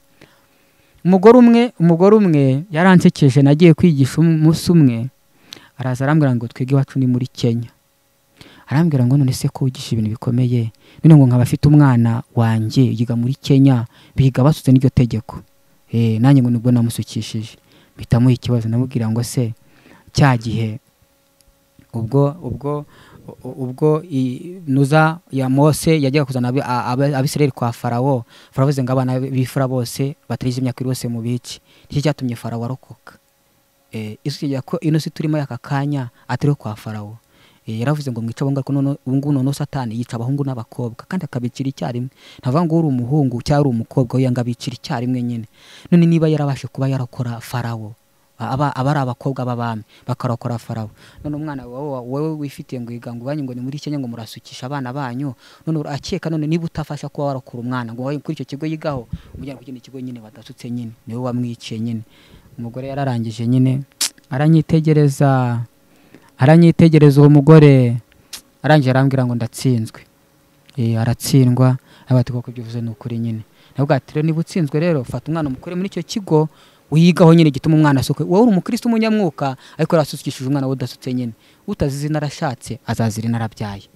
umugore umwe umugore umwe yaransekeje nagiye kwigisha umunsi umwe araza arambwira ngo twige iwacu ni muri kenya arambwira ngo none se ko wigisha ibintu bikomeye none ngo nkaba afite umwana wanjye yiga muri kenya biga basutse n'iryo tegeko Eh, nanjye ngo nibwo namusukishije mpita muha ikibazo namubwira ngo se cya gihe ubwo ubwo u- ubwo i- nuza ya mose yajyaga kuzana abi- a- aba- abisirayeli kwa farawo farawo avuze ngo abana b'ifura bose batagize imyaka iri bose mu bici nicyo cyatumye farawo arokoka Eh, isi tugira ko ino si turimo y'aka kanya atari kwa farawo Eh, yaravuze ngo mwica abahungu ariko none- ubu ngubu noneho satani yica abahungu n'abakobwa kandi akabicira icyarimwe ntavuga ngo uri umuhungu cyangwa uri umukobwa we yanga abicira icyarimwe nyine none niba yarabashe kuba yarakora farawo aba aba ari abakobwa b'abami bakarokora farawo none umwana wawe wa- wowe wifitiye ngo yiga ngo iwanyu ngo ni muri kenya ngo murasukisha abana banyu none urakeka none niba utafasha kuba warokora umwana ngo wowe kuri icyo kigo yigaho umujyana ku kindi kigo nyine badasutse nyine niwe wamwiciye nyine umugore yararangije nyine aranyitegereza aranyitegereza uwo mugore arangije arambwira ngo ndatsinzwe Eh, aratsindwa avuga ati koko ibyo uvuze ni ukuri nyine navuga ati rero niba utsinzwe rero fata umwana umukure muri icyo kigo wigaho nyine gituma umwana asuka wowe uri umukristo umunyamwuka ariko yarasukishije umwana we udasutse nyine utazi izina arashatse azazira inarabyaye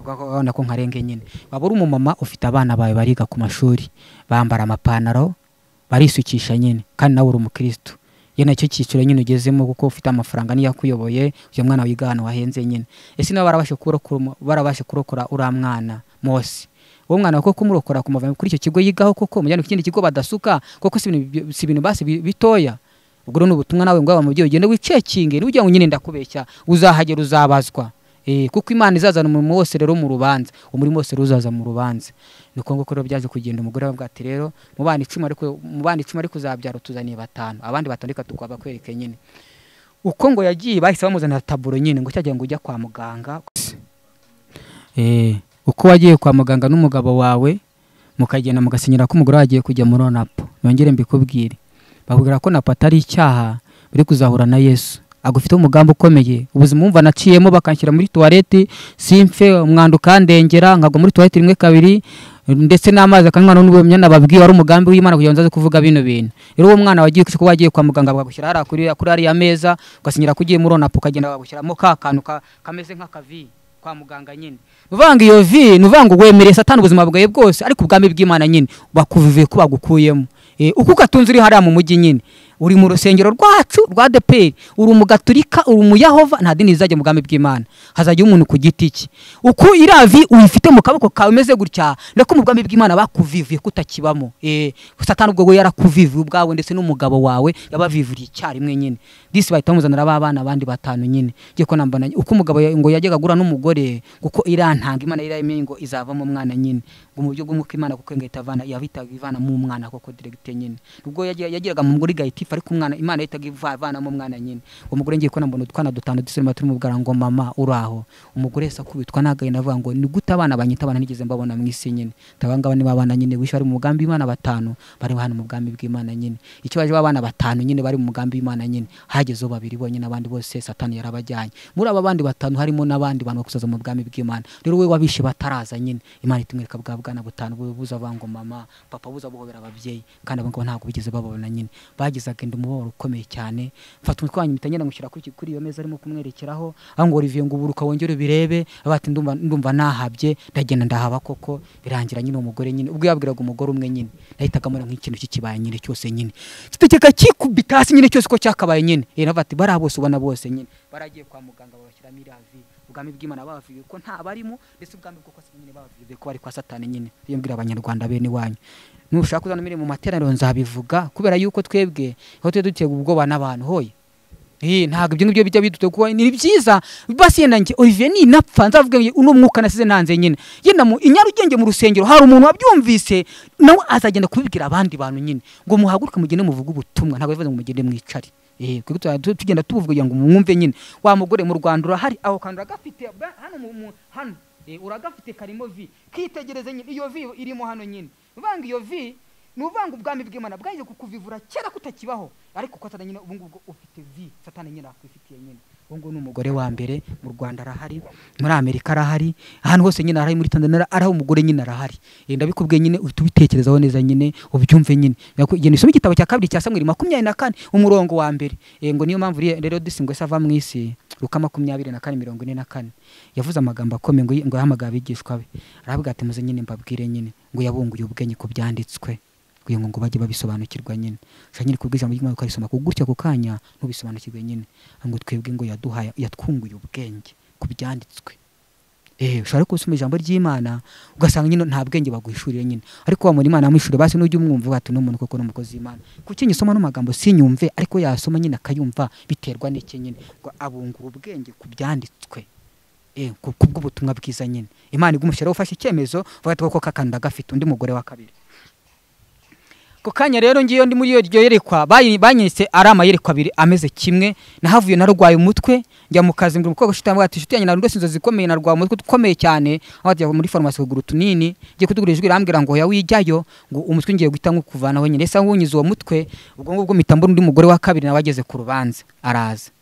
urabona ko nkarenge nyine waba uri umumama ufite abana bawe bariga ku mashuri bambara amapantaro barisukisha nyine kandi nawe uri umukristo iyo nacyo cyiciro nyine ugezemo kuko ufite amafaranga niyo akuyoboye uyu mwana wiga ahantu wahenze nyine ese niba barabashe kurokora umu- barabashe kurokora uriya mwana mose uwo mwana koko kumurokora kumuvana kuri icyo kigo yigaho koko mujyana ku kindi kigo badasuka koko si ibintu bi- si ibintu basi bi- bitoya ubwo rero ni ubutumwa nawe ngo yaba mubyeyi ugende wicekinge n'ugira ngo nyine ndakubeshya uzahagera uzabazwa Eh, kuko imana izazana umurimo wose rero mu rubanza umurimo wose rero uzaza mu rubanza ni uko nguko rero byaje kugenda umugore aravuga ati rero mu bana icumi ariko mu bana icumi ariko uzabyara utuzaniye batanu abandi batanu reka tukaba bakwereke nyine uko ngo yagiye bahise bamuzanira taburo nyine ngo cyagiye ngo ujya kwa muganga Eh, uko wagiye kwa muganga n'umugabo wawe mukagenda mugasinyira ko umugore wagiye kujya muri onapo nongere mbikubwire bakubwira ko napo atari icyaha biri kuzahura na yesu agufiteho umugambi ukomeye ubuzima wumva naciyemo bakanshyira muri tuwarete simfe umwanda ukandengera nkagwa muri tuwarete rimwe kabiri ndetse n'amazi akanywa n'uwo myenda babwiye wari umugambi w'imana kugira ngo nzaze kuvuga bino bintu rero uwo mwana wagiye kuko wagiye kwa muganga bagushyira hariya kuri kuri ariya meza ugasinyira ko ugiye muri onapo ukagenda bagushyiramo ka kantu ka- kameze nk'akavi kwa muganga nyine uvanga iyo vi ni uvanga uwemereye satani ubuzima bwawe bwose ariko ubwami bw'imana nyine bakuvuye ko bagukuyemo Eh, uko ugatunze uri hariya mu mujyi nyine uri mu rusengero rwacu rwa deperi uri umugaturika uri umuyahova nta dini rizajya mu bwami bw'imana hazajya umuntu ku giti cye uko iriya vi uyifite mu kaboko kawe imeze gutya nako mu bwami bw'imana bakuvivuye ko utakibamo Eh, satani ubwo we yarakuvivuye ubwawe ndetse n'umugabo wawe yabavivuriye icyarimwe nyine disi bahita bamuzanira b'abana abandi batanu nyine ngiye ko namba na- uko umugabo ya- ngo yajyaga agura n'umugore kuko iriya ntanga imana iriya yemenye ngo izavamo umwana nyine ngo mu buryo bw'umwuka imana kuko ngo ihita avana yabitaga ivana mu mwana koko diregite nyine ubwo yagiraga mu mugore igahita ifu ariko umwana imana yahitaga ivanamo umwana nyine uwo mugore ngiye kubona mbona utwana dutanu dusoroma turi mu bwara ngo mama uraho umugore yese akubitwa n'agahinda avuga ngo ni gute abana banyita abana nigeze mbabona mu isi nyine tabangaba niba abana nyine wishe bari mu mugambi w'imana batanu bari hano mu bwami bw'imana nyine icyo baje babana batanu nyine bari mu mugambi w'imana nyine hagezeho babiri bonyine abandi bose satani yarabajyanye muri aba bandi batanu harimo n'abandi bantu bakuzaza mu bwami bw'imana rero we wabishe bataraza nyine imana itumwereka bwa bwana butanu bu- buza avuga ngo mama papa buza buhobera ababyeyi kandi abo ngabo ntabwo bigeze bababona nyine bagize agenda umubabaro ukomeye cyane mfata umutwe wanyu mpita ngenda ngushyira kuri iki- kuri iyo meza arimo kumwerekeraho aho ngo Olivier ngo uburuka wongere ubirebe abati ndumva ndumva nahabye ndagenda ndahaba koko birangira nyine umugore nyine ubwo yabwiraga umugore umwe nyine nahitaga mbona nk'ikintu kikibaye nyine cyose nyine kitegeka kikubita hasi nyine cyose ko cyakabaye nyine yena bati bariya bose ubona bose nyine baragiye kwa muganga babashyiramo iriya vive ubwami bw'imana babavuye ko nta barimo ndetse ubwami bwo kose nyine babavuye ko bari kwa satani nyine iyo mbwira abanyarwanda bene wanyu nushaka kuzana mire mu materaniro nzabivuga kubera yuko twebwe aho tuye duteye ubwoba n'abantu hoye Eh, ntabwo ibyo ngibyo bijya biduta kuba ni byiza basi yenda njye Olivier ni napfa nzavuga ngo uno mwuka nasize nanze nyine yenda mu inyarugenge mu rusengero hari umuntu wabyumvise nawe azagenda kubibwira abandi bantu nyine ngo muhaguruke mugende muvuge ubutumwa ntabwo bivuze ngo mugende mwicare eh kuko tuba tu- tugenda tubuvuga kugira ngo mwumve nyine wa mugore mu Rwanda urahari aho kantu uragafite ba- hano mu mu- hano Eh, uragafite karimo vi kitegereze nyine iyo vi irimo hano nyine uvanga iyo vi ni uvanga ubwami bw'imana bwaje kukuvivura kera kutakibaho ariko ko nyine ubu ngubu ufite vi satani nyine akwifitiye nyine ubu ngubu ni umugore wa mbere mu rwanda arahari muri amerika arahari ahantu hose nyine arahari muri tanzania araho umugore nyine arahari Eh, ndabikubwiye nyine uhita ubitekerezaho neza nyine ubyumve nyine nyine usome igitabo cya kabiri cya samweri makumyabiri na kane umurongo wa mbere Eh, ngo niyo mpamvu rero rero disi ngo ese ava mu isi ruka makumyabiri na kane mirongo ine na kane yavuze amagambo akomeye ngo ngo yahamagaye abigishwa be aravuga ati muze nyine mbabwire nyine ngo yabunguye ubwenge ku byanditswe kugira ngo ngo bajye babisobanukirwa nyine ushobora nyine kubwira ijambo ry'imana ukarisoma ku gutya ako kanya ntubisobanukirwe nyine ngo twebwe ngo yaduhaye yatwunguye ubwenge ku byanditswe eh ushobora ariko gusoma ijambo ry'imana ugasanga nyine nta bwenge baguhishuriye nyine ariko wamura imana yamuhishuriye basi nujya umwumva uvuga ati uno muntu koko ni umukozi w'imana kuki nyisoma ano magambo sinyumve ariko yasoma nyine akayumva biterwa n'iki nyine ngo abungura ubwenge ku byanditswe eh ku ku bw'ubutumwa bwiza nyine imana igumushyiraho ufashe icyemezo uvuga ati koko kakanda gafite undi mugore wa kabiri ako kanya rero ngiyo ndi muri iyo ryo yerekwa bayi- banyise ari amayerekwa abiri ameze kimwe nahavuye narwaye umutwe njya mu kazi mbwira umukobwa ushitanye ati inshuti yanjye narondose inzozi zikomeye narwaye umutwe ukomeye cyane aho ajya muri farumasi kugura utunini ngiye kutugura ijwi irambwira ngo hoya wijyayo ngo umutwe ngiye guhita nkukuvanaho nyine ese nkunyize uwo mutwe ubwo ngubwo mpita mbona undi mugore wa kabiri nawe ageze ku rubanza araza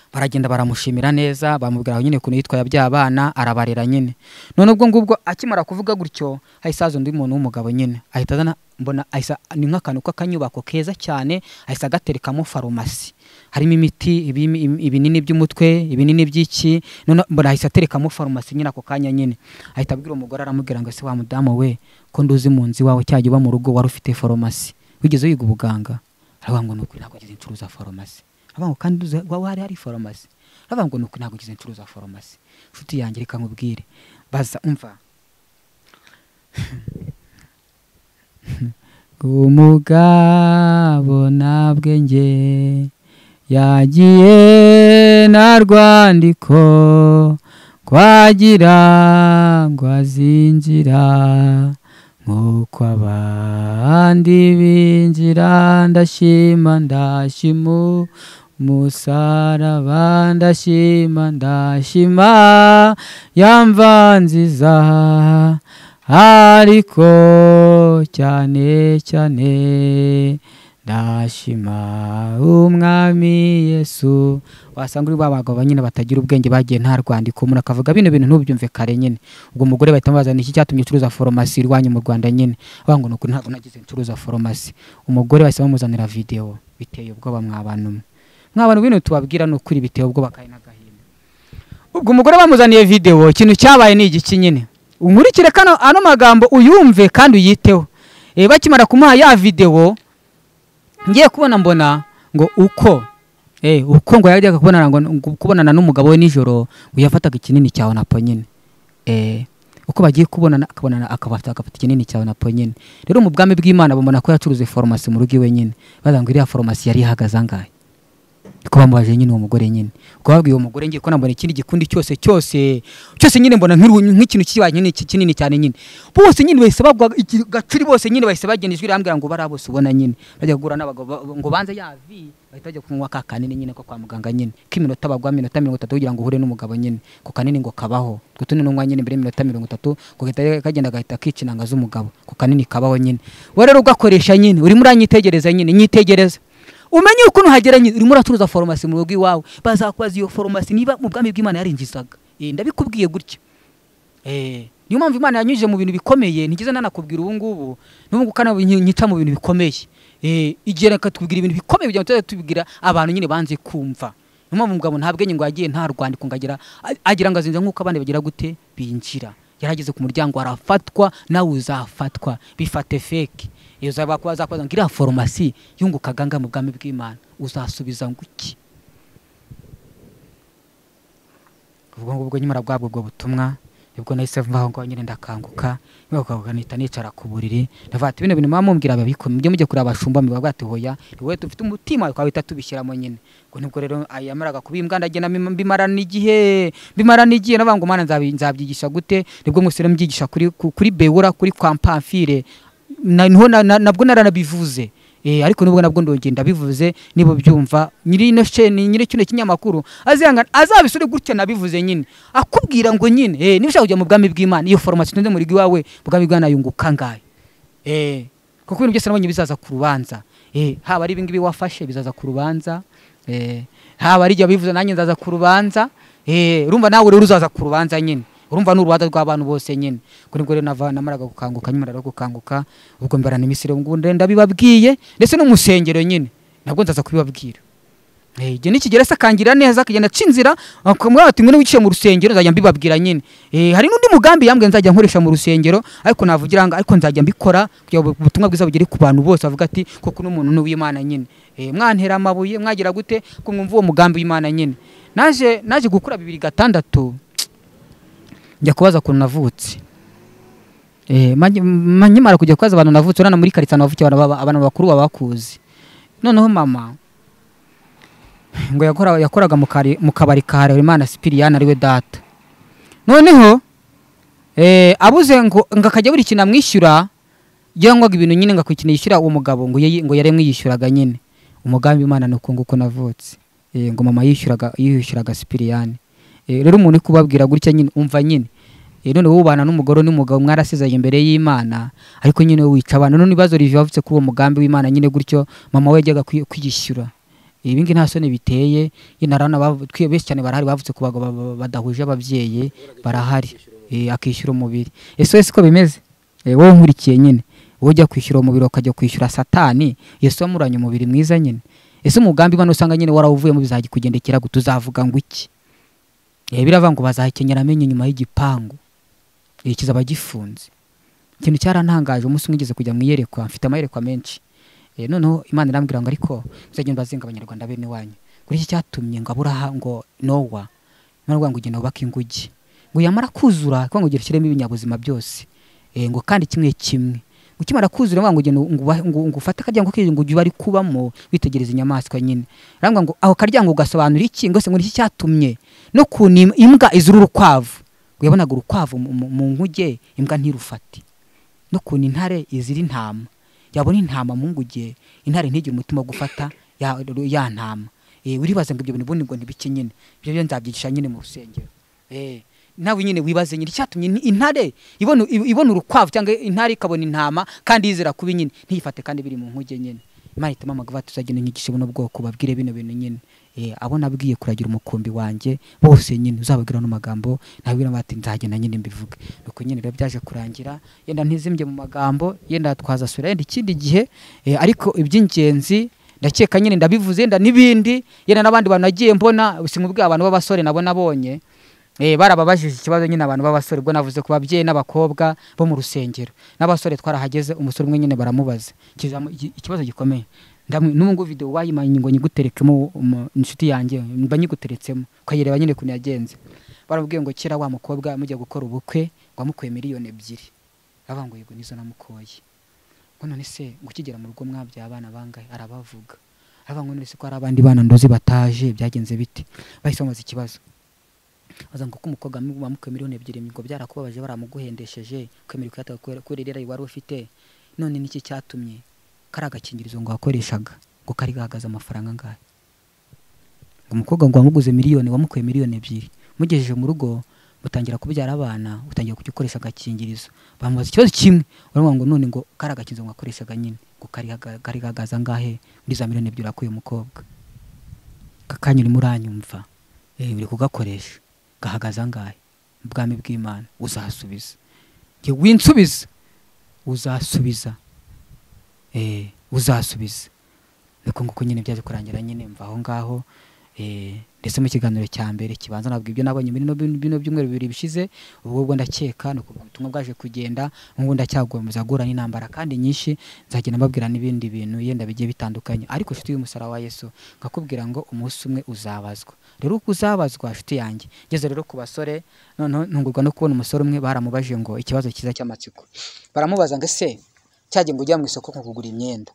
baragenda baramushimira neza bamubwira aho nyine ukuntu yitwaye abya bana arabarera nyine none ubwo ngubwo akimara kuvuga gutyo hahise haza undi muntu w'umugabo nyine ahita azana mbona ahise ni nk'akantu k'akanyubako keza cyane ahise agaterekamo farumasi harimo imiti ibimi- im- ibinini by'umutwe ibinini by'iki none mbona ahise aterekamo farumasi nyine ako kanya nyine ahita abwira umugore aramubwira ngo ese wa mudamu we ko nduzi mu nzu iwawe cyajya uba mu rugo wari ufite farumasi wigeze wiga ubuganga aravuga ngo ni ukuri ntabwo ngize ncuruza farumasi aravuga ngo kandi uzi- wa- wari hari farumasi aravuga ngo ni ukuri ntabwo ngize ncuruza farumasi inshuti yanjye reka nkubwire baza umva umugabo nta bwenge yagiye na rwandiko kwagira ngo azinjira nk'uko abandi binjira ndashima ndashimu musaraba ndashima ndashima yamvanziza ariko cyane cyane ndashima umwami yesu wasanga uri ba bagabo nyine batagira ubwenge bagiye nta rwandiko umuntu akavuga bino bintu ntubyumve kare nyine ubwo umugore bahita bamubaza iki cyatumye ucuruza foromasi iwanyu mu rwanda nyine avuga ngo ni ukuri ntabwo nagize ncuruza foromasi umugore bahise bamuzanira videwo biteye ubwoba mwabantu mwe mwabantu bino tubabwira ni ukuri biteye ubwoba kandi n'agahinda ubwo umugore bamuzaniye videwo ikintu cyabaye ni igiki nyine unkurikire kano ano magambo uyumve kandi uyiteho Eh, bakimara kumuha ya videwo ngiye kubona mbona ngo uko eh uko ngo yajyaga kubonana ngo ngo kubonana n'umugabo we nijoro ngo yafataga ikinini cyawe na nyine eh uko bagiye kubonana akabonana akabafata agafata ikinini cyawe na nyine rero mu bwami bw'Imana bamubona ko yacuruze farumasi mu rugo iwe nyine baza ngo iriya farumasi yari ihagaze angahe ko bamubaje nyine uwo mugore nyine ko babwiye uwo mugore ngiye ko nambona ikindi gikundi cyose cyose cyose nyine mbona nk'iru- nk'ikintu kibanye n'iki- kinini cyane nyine bose nyine bahise bagwa iki- gacuri bose nyine bahise bagenda ijwi rirambwira ngo bariya bose ubona nyine bajya guhura n'abagabo ba- ngo banze yavi bahita bajya kunywa ka kanini nyine ko kwa muganga nyine k'iminota bagwa minota mirongo itatu kugira ngo uhure n'umugabo nyine ko kanini ngo kabaho utwo tuni n'umwa nyine mbere y'iminota mirongo itatu ko gahita kagenda gahita kica inanga z'umugabo ko kanini kabaho nyine wowe rero ugakoresha nyine urimo uranyitegereza nyine nyitegereza umenye ukuntu hageranye urimo uracuruza farumasi mu rugo iwawe bazakubaza iyo farumasi niba mu bwami bw'imana yarinjizaga Eh, ndabikubwiye gutya Eh, niyo mpamvu imana yanyujije mu bintu bikomeye ntigeze nanakubwira ubu ngubu n'ubu ngubu kandi nki- nkica mu bintu bikomeye Eh, igihe reka tubwira ibintu bikomeye kugira ngo tuzajye tubibwira abantu nyine banze kumva niyo mpamvu umugabo nta bwenge ngo yagiye nta rwandiko ngo agira a- agira ngo azinjira nk'uko abandi bagira gute binjira yarageze ku muryango arafatwa nawe uzafatwa bifate feke iyo uzaba kubaza ngo iriya foromasi yungukaga ngaha mu bwami bw'imana uzasubiza ngo iki ubwo ngubwo nyimara bwabwo ubwo butumwa nibwo nahise mvaho ngo nyine ndakanguka nkakanguka nihita nicara ku buriri ndavuga ati bino bintu muba mumbwira ababikora mujye mujye kureba abashumba muba bwati hoya wowe dufite umutima twaba duhita tubishyiramo nyine ngo nibwo rero yamaraga kubimbwa ndagenda mbim- mbimarana igihe mbimarana igihe navuga ngo mana nzabi- nzabyigisha gute nibwo musore mbyigisha kuri ku- kuri bewura kuri kwa mpamfire na- niho na- na- nabwo naranabivuze Eh, ariko nubwo nabwo ndongeye ndabivuze nibo byumva nyiri ino sheni nyiri kino kinyamakuru azihangana azabisore gutya nabivuze nyine akubwira ngo nyine eh, niba ushaka kujya mu bwami bw'imana iyo farumasi utunze muri iwawe ubwami bw'imana yunguka ngayo eh, kuko ibintu byose nabonye bizaza ku rubanza eh, haba ari ibingibi wafashe bizaza ku rubanza eh, haba ari ibyo bivuze nanjye nzaza ku rubanza eh, urumva nawe rero uzaza ku rubanza nyine urumva ni urubanza rw'abantu bose nyine ubwo nibwo rero nava- namaraga gukanguka nyuma rero gukanguka ubwo mbarana imisiri ngo ndabibabwiye ndetse no mu nsengero nyine nabwo nzaza kubibabwira Eh, igihe nikigera se akangira neza akagenda aca inzira akamubwira ati mwene wiciye mu rusengero nzajya mbibabwira nyine Eh, hari n'undi mugambi yambwiye nzajya nkoresha mu rusengero ariko navugira ngo ariko nzajya mbikora kugira ngo ubutumwa bwiza bugere ku bantu bose bavuga ati koko uno muntu ni uw'imana nyine Eh, mwantera amabuye mwagira gute ko mwumva uwo mugambi w'imana nyine naje naje gukura bibiri gatandatu njya kubaza ukuntu navutse Eh, manye- ma- nkimara kujya kubaza abantu navutse urana muri karitsiye ahantu havukiye abantu baba- abantu bakuru babakuzi noneho mama ngo yakora- yakoraga mu kari- mu kabari ka Harerimana Sipiriyani ariwe data noneho eh, abuze ngo ngo akajya buri kintu amwishyura yangwaga ibintu nyine ngo akwiye yishyura uwo mugabo ngo yayi- ngo yari amwiyishyuraga nyine umugambi w'imana ni uko nguko navutse Eh, ngo mama yishyuraga yishyuraga Sipiriyani Eh, rero umuntu uri kubabwira gutya nyine umva nyine Eh, none wowe ubana n'umugore n'umugabo mwarasezanye imbere y'imana ariko nyine wowe wica abantu none ibibazo rivi wavutse kuri uwo mugambi w'imana nyine gutyo mama we yajyaga kwi- kwiyishyura ibi ngibi nta soni biteye inarana benshi cyane barahari bavutse ku bagabo ba- ba- badahuje ababyeyi barahari Eh, akishyura umubiri ese ese ko bimeze Eh, wowe nkurikiye nyine wowe ujya kwishyura umubiri ukajya kwishyura satani yesu wamuranye umubiri mwiza nyine ese umugambi imana usanga nyine warawuvuyemo bizajya kugendekera gute uzavuga ngo iki Eh, biravuga ngo bazakenyera amenyo nyuma y'igipangu Eh, kizaba gifunze ikintu cyarantangaje umunsi umwe ngeze kujya mu iyerekwa mfite amayerekwa menshi Eh, noneho imana irambwira ngo ariko muzagenda bazenga abanyarwanda bene wanyu kuri iki cyatumye ngo aburaha ngo nowa imana ivuga ngo ugenda wubake inguge ngo yamara kuzura kuko ngo ugenda ushyiremo ibinyabuzima byose Eh, ngo kandi kimwe kimwe ngo ukimara kuzura ngo ugenda ngo uba- ngo- ngo ufate akaryango k'inzu ngo ujye bari kubamo witegereza inyamaswa nyine arambwira ngo ako karyango gasobanura iki ngo se ngo ni iki cyatumye no kuntu im- imbwa izura urukwavu ngo yabonaga urukwavu mu- mu mu nkuge imbwa ntirufate no kuntu intare izira intama yabona intama mu nguge intare ntigire umutima wo gufata ya, ya ntama Eh, uribaza ngo ibyo bintu ubundi ngo ntibike nyine ibyo byo nzabyigisha nyine mu rusengero Eh, nawe nyine wibaze nyine icyatumye in- intare ibona ibona urukwavu cyangwa intare ikabona intama kandi yizera kubi nyine ntiyifate kandi biri mu nkuge nyine imana ihitamo amagufa tuzagenda nyigishe buno bwoko babwire bino bintu nyine Eh, abo nabwiye kuragira umukumbi wanjye bose nyine uzababwira no magambo nabwira bati nzagenda nyine mbivuge nuko nyine rero byaje kurangira yenda ntizimbye mu magambo yenda twazasubira yenda ikindi gihe eh, ariko iby'ingenzi ndakeka nyine ndabivuze yenda n'ibindi yenda n'abandi bantu nagiye mbona simubwiye abantu b'abasore nabo nabonye Eh, barababajije ikibazo nyine abantu b'abasore ubwo navuze ku babyeyi n'abakobwa bo mu rusengero n'abasore twarahageze umusore umwe nyine baramubaza Ikizamu- iki- ikibazo gikomeye Ndamu- n'ubu ngubu video wayimanye ngo nyiguterekemo umu- inshuti yanjye mba nyiguteretsemo ukayireba nyine ukuntu yagenze baramubwiye ngo kera wa mukobwa mujya gukora ubukwe ngo wamukuye miliyoni ebyiri aravuga ngo yego nizo namukoye ngo none se ngo ukigera mu rugo mwabyaye abana bangahe arabavuga aravuga ngo none se ko hari abandi bana ndozi bataje byagenze bite bahise bamubaza ikibazo baza ngo ko umukobwa wamukuye miliyoni ebyiri ngo byarakubabaje baramuguhendesheje ukemera ukuyatanga kubera- kubera irera wari ufite none niki cyatumye kari agakingirizo ngo wakoreshaga ngo kari gahagaze amafaranga angahe ngo umukobwa ngo wamuguze miliyoni wamukuye miliyoni ebyiri mugejeje mu rugo mutangira kubyara abana utangira kujya ukoresha agakingirizo bamubaza ikibazo kimwe baravuga ngo none ngo kari agakingirizo ngo wakoreshaga nyine ngo kari gaga- kari gahagaze angahe muri za miliyoni ebyiri wakuye umukobwa aka kanya urimo uranyumva eh, uri kugakoresha gahagaze angahe mu bwami bw'imana uzasubiza njye winsubiza uzasubiza eh, uzasubiza ariko nguko nyine byaje kurangira nyine mva aho ngaho eh, ndetse mu kiganiro cya mbere kibanza nabwo ibyo nabonye muri bino- bino byumweru bibiri bishize ubwo ubwo ndakeka ni ukuvuga ubutumwa bwaje kugenda n'ubu ndacyagomeza guhura n'intambara kandi nyinshi nzagenda mbabwira n'ibindi bintu yenda bigiye bitandukanye ariko nshuti y'umusaraba wa yesu nkakubwira ngo umunsi umwe uzabazwa rero uko uzabazwa nshuti yanjye ngeze rero ku basore noneho ntungurwa no kubona umusore umwe baramubajije ngo ikibazo cyiza cy'amatsiko baramubaza ngo ese cyagiye ngo ujya mu isoko nko kugura imyenda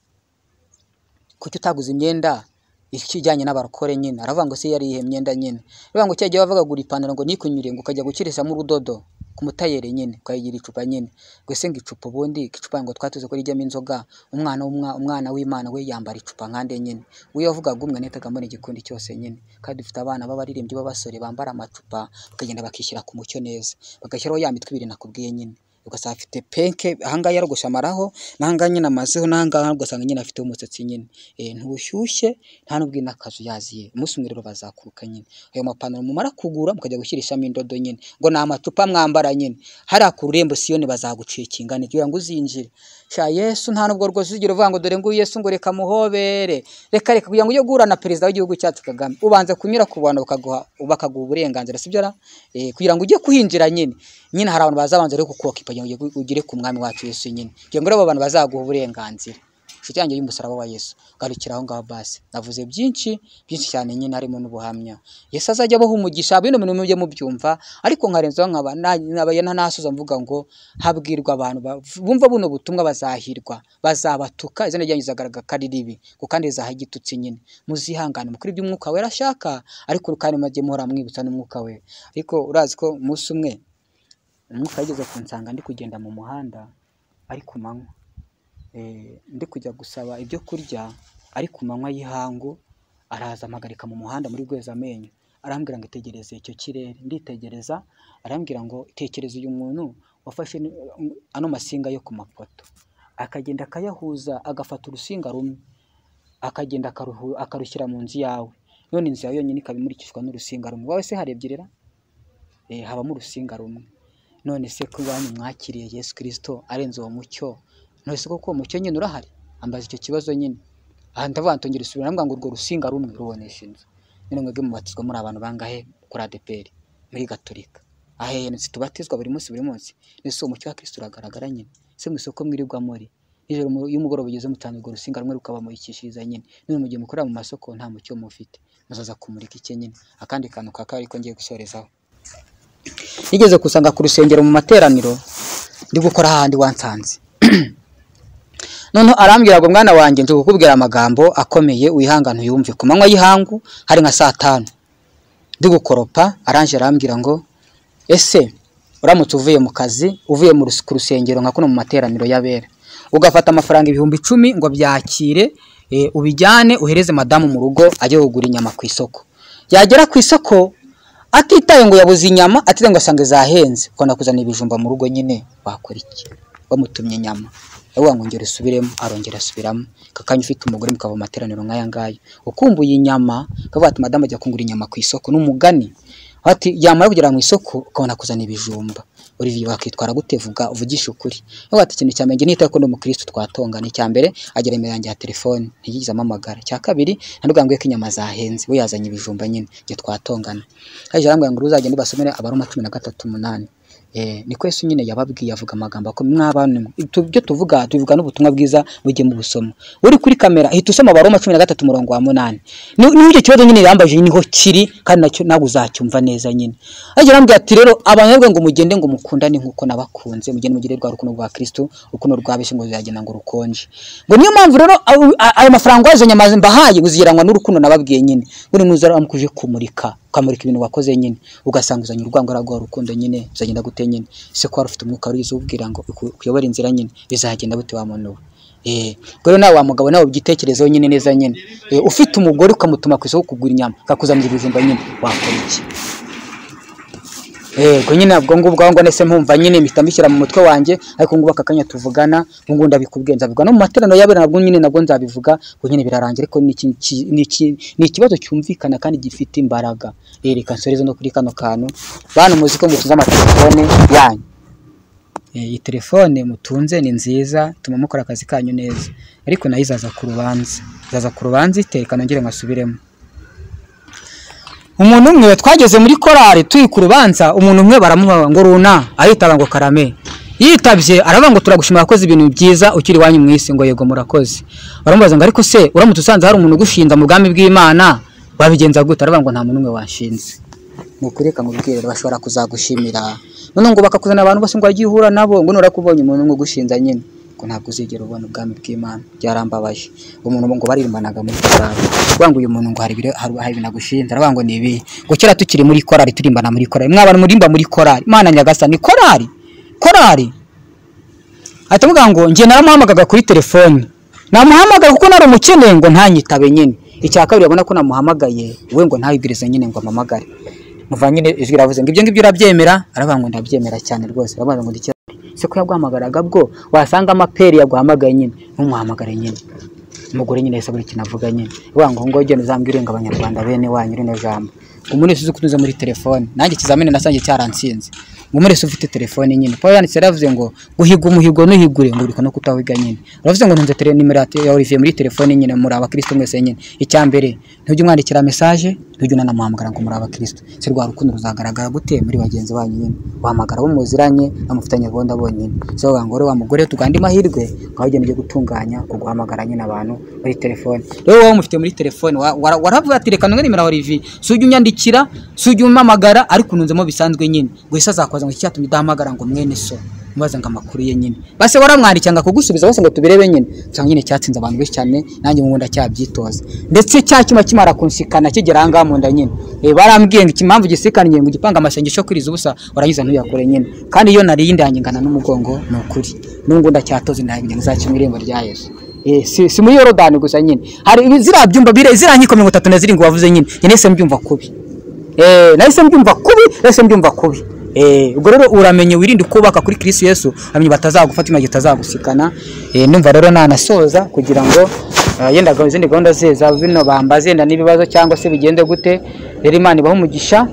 kuki utaguze imyenda ikijyanye n'abarokore nyine aravuga ngo se yari iyihe myenda nyine aravuga ngo cyagiye wavuga gura ipantaro ngo nikunyure ngo ukajya gukirisamo urudodo ku mutayeri nyine ukayigira icupa nyine ngo ese ngo icupa ubundi icupa ngo twatuze ko rijyamo inzoga umwana w'umwa- umwana w'imana we yambara icupa nkande nyine we yavugaga umwe nahitaga mbona igikundi cyose nyine kandi dufite abana b'abaririmbyi b'abasore bambara amacupa bakagenda bakishyira ku mucyo neza bagashyiraho ya mitwe ibiri nakubwiye nyine ugasanga afite penke ahangaha yarogoshe amaraho n'ahangaha nyine amazeho n'ahangaha ugasanga nyine afite umusatsi nyine Eh, ntubushyushye nta n'ubwo n'akazu yaziye umunsi umwe rero bazakuruka nyine ayo mapantaro mumara kugura mukajya gushyirishamo indodo nyine ngo ni amacupa mwambara nyine hariya ku rurembo siyoni bazagucikinga kugira ngo uzinjire sha yesu nta nubwo rwose uzigera uvuga ngo dore nguyu yesu ngo reka muhobere reka reka kugira ngo ujye guhura na perezida w'igihugu cyacu kagame ubanza kunyura ku bantu bakaguha bakaguha uburenganzira sibyo ra Eh, kugira ngo ujye kuhinjira nyine nyine hari abantu bazabanza rero kukuokipa kugira ngo ujye- ugere ku mwami wacu yesu nyine kugira ngo rero abo bantu bazaguha uburenganzira inshuti yanjye y'umusaraba wa yesu garukira aho ngaho basi navuze byinshi byinshi cyane nyine harimo n'ubuhamya yesu azajya abaha umugisha bino bintu mujye mubyumva ariko nkarenzaho nkaba na- nkaba ntanasoza mvuga ngo habwirwa abantu ba- bumva buno butumwa bazahirwa bazabatuka izina ryanyu rizagaragara ribi kuko kandi rizaha igitutsi nyine muzihangane mukuri ibyo umwuka wera ashaka ariko kandi mujye muhora mwibutsa n'umwuka we ariko urazi ko umunsi umwe umwuka yageze ku nsanga ndi kugenda mu muhanda ari ku manywa Eh, ndi kujya gusaba ibyo kurya ari ku manywa y'ihangu araza ampagarika mu muhanda muri rwezamenyo arambwira ngo itegereze icyo kirere nditegereza arambwira ngo tekereza uyu muntu wafashe ni- ano masinga yo ku mapoto akagenda akayahuza agafata urusinga rumwe akagenda akaruhu- akarushyira mu nzu yawe none inzu yawe yonyine ikaba imurikishwa n'urusinga rumwe wowe se hari ebyiri ra Eh, habamo urusinga rumwe none se ko iwanyu mwakiriye yesu kirisito arenze uwo mucyo none se koko uwo mucyo nyine urahari ambaza icyo kibazo nyine aha ndavuga ntongera isubira ndavuga ngo urwo rusinga rumwe rubonesha inzu nyine mwebwe mubatizwa muri abantu bangahe kuri adeperi muri gatolika ahehe tubatizwa buri munsi buri munsi nese uwo mucyo wa kirisito uragaragara nyine se mu isoko mwirirwa muri nijoro mu- iyo umugoroba ugeze mutanga urwo rusinga rumwe rukabamurikishiriza nyine none mu gihe mukorera mu masoko nta mucyo mufite muzaza kumurika iki nyine akandi kantu ka kabiri ko ngiye gusorezaho nigeze kusanga ku rusengero mu materaniro ndi gukora ahandi wansanze noneho arambwira ngo mwana wanjye nje kukubwira amagambo akomeye wihangane uyumve ku manywa y'ihangu hari nka saa tanu ndi gukoropa aranje arambwira ngo ese uramutse uvuye mu kazi uvuye mu rus- ku rusengero nka kuno mu materaniro y'abera ugafata amafaranga ibihumbi icumi ngo byakire eh, ubijyane uhereze madamu mu rugo ajye kugura inyama ku isoko yagera ku isoko atitaye ngo yabuze inyama atitaye ngo asanga zahenze ko nakuzaniye ibijumba mu rugo nyine wakora iki bamutumye inyama aravuga ngo ngera usubiremo arongera asubiramo kakanya ufite umugore mukava mu materaniro nk'aya ngaya ukumbuye inyama akavuga ati madamu ajya kungura inyama ku isoko n'umugani ati yamara kugera mu isoko ukabona kuzana ibijumba Olivier wakitwara gute vuga uvugisha ukuri avuga ati ikintu cya mbere njye nita ko ndi umukristo twatongana icya mbere agira nimero yanjye ya telefone ntiyigeze amamagara icya kabiri ntabwo ngo ko inyama zahenze we yazanye ibijumba nyine njye twatongana hejuru arambwira ngo uzagenda ubasomere abaroma cumi na gatatu umunani Eh, ni kwese nyine yababwiye avuga amagambo akomeye mw'abantu tu- ibyo tuvuga tubivuga n'ubutumwa bwiza bugiye mu busomo uri kuri kamera hita usoma abaroma cumi na gatatu umurongo wa munani Ni- niho icyo kibazo nyine yambaje niho kiri kandi nacyo nawe uzacyumva neza nyine ariko arambwira ati rero abanyarwe ngo mugende ngo mukundane nk'uko nabakunze mugende mugire rwa rukundo rwa kristo urukundo rwa bese ngo ziragenda ngo rukonje ngo niyo mpamvu rero abo- a- ayo mafaranga waje nyamaze mbahaye uzigeranywa n'urukundo nababwiye nyine ngo ni muzara mukuje kumurika ukamurika ibintu wakoze nyine ugasanga uzanye urwango rwa rukundo nyine uzagenda gute nyine ese ko wari ufite umwuka warigize ubwira ngo uku- ukuyobora inzira nyine bizagenda gute wa muntu we Eh, ubwo rero nawe wa mugabo nawe ubyitekerezeho nyine neza nyine Eh, ufite umugore ukamutuma ku isoko kugura inyama akakuzanira ibijumba nyine wakora iki yego nyine ubwo ngubwo aho ngo nese mpumva nyine mpita mbishyira mu mutwe wanjye ariko ngubu aka kanya tuvugana ubu ngubu ndabikubwiye nzabivuga no mu materaniro y'abera nabwo nyine nabwo nzabivuga ngo nyine birarangira ariko ni iki- ki- ni iki- ni ikibazo cyumvikana kandi gifite imbaraga Eh, reka nsoreze no kuri kano kantu bantu muzi ko mutunze amatelefone yanyu Eh, iyi telefone mutunze ni nziza ituma mukora akazi kanyu neza ariko nayo izaza ku rubanza izaza ku rubanza iteka nongere nkasubiremo umuntu umwe twageze muri korari turi ku rubanza umuntu umwe baramubaza ngo runa aritaba ngo karame yitabye aravuga ngo turagushima wakoze ibintu byiza ukiri iwanyu mu isi ngo yego murakoze baramubaza ngo ariko se uramutse usanze hari umuntu ugushinza mu bwami bw'imana wabigenza gute aravuga ngo nta muntu umwe washinze ni ukuri reka mubwire bashobora kuzagushimira none ngo bakakuzana abantu bose ngo wajye uhura nabo ngo nura kubonye umuntu umwe ugushinza nyine ngo ntabwo uzigera ubona ubwami bw'imana byarambabaje umuntu ngo baririmanaga muri korari kuvuga ngo uyu muntu ngo hari ibiro hari hari ibintu agushinze aravuga ngo ni ibi ngo kera tukiri muri korari turimbana muri korari mwabana murimba muri korari imana nyagasani korari korari ahita avuga ngo njye naramuhamagaga kuri telefone namuhamagaye kuko nari umukene ngo ntanyitabe nyine icya kabiri abona ko namuhamagaye we ngo ntayibwirize nyine ngo amamagare muva nyine ijwi ravuze ngo ibyo ngibyo urabyemera aravuga ngo ndabyemera cyane rwose aravuga ngo ndikira se ko yaguhamagaraga bwo wasanga amaperi yaguhamagaye nyine ntumuhamagare nyine umugore nyine yahise abura ikintu avuga nyine avuga ngo ngo genda uzambwire ngo abanyarwanda bene wanyu rino jambo ngo umuntu wese uzi kunyuza muri telefone nanjye ikizamini nasange cyaransinze ngo umuntu wese ufite telefone nyine paul yanditse yaravuze ngo guhiga umuhigo nuhigure ngo uriko no kutawiga nyine uravuze ngo ntunze tele- nimero ya te- ya olivier muri telefone nyine muri abakristo mwese nyine icya mbere ntujye umwandikira message ntujye unanamuhamagara ngo muri abakristo se rwa rukundo ruzagaragara gute muri bagenzi banyu nyine wahamagara abo muziranye bamufitanye gahunda bonyine so bavuga ngo rero wa mugore tugande amahirwe ngaho ugenda ujye gutunganya kuguhamagara nyine abantu muri telefone rero wowe umufite muri telefone wa- wara- waravuga ati reka ntunge nimero ya olivier si ujye unyandikira si ujye umpamagara ariko ununzemo bisanzwe nyine ngo ese azakubaza ngo iki cyatumye udahamagara ngo mwene so mubaza ngo amakuru ye nyine base waramwandikira ngo akugusubiza bose ngo tubirebe nyine usanga nyine cyatsinze abantu benshi cyane nanjye mu bundi cyabyitoza ndetse cya cyuma kimara kunsikana kigera aha ngaha mu nda nyine Eh, barambwiye ngo impamvu gisikaniye ngo ugipanga amasengesho kwiriza ubusa warangiza ntuyakore nyine kandi iyo nari yindangingana n'umugongo ni ukuri n'ubwo ndacyatoze ndahinga nzakimwe irembo rya yesu Eh, si, si muri yorodani gusa nyine hari ibi- ziriya byumba bire ziriya nkiko mirongo itatu na zirindwi wavuze nyine njye nahise mbyumva kubi Eh, nahise mbyumva kubi nahise mbyumva kubi Eh, ubwo rero uramenye wirinde kubaka kuri kirisi yesu amenye batazagufata imagihe utazagusikana Eh, ndumva rero nanasoza kugira ngo eh, yenda gahunda- izindi gahunda ze za bino bambaze yenda n'ibibazo cyangwa se bigende gute rero imana ibaha umugisha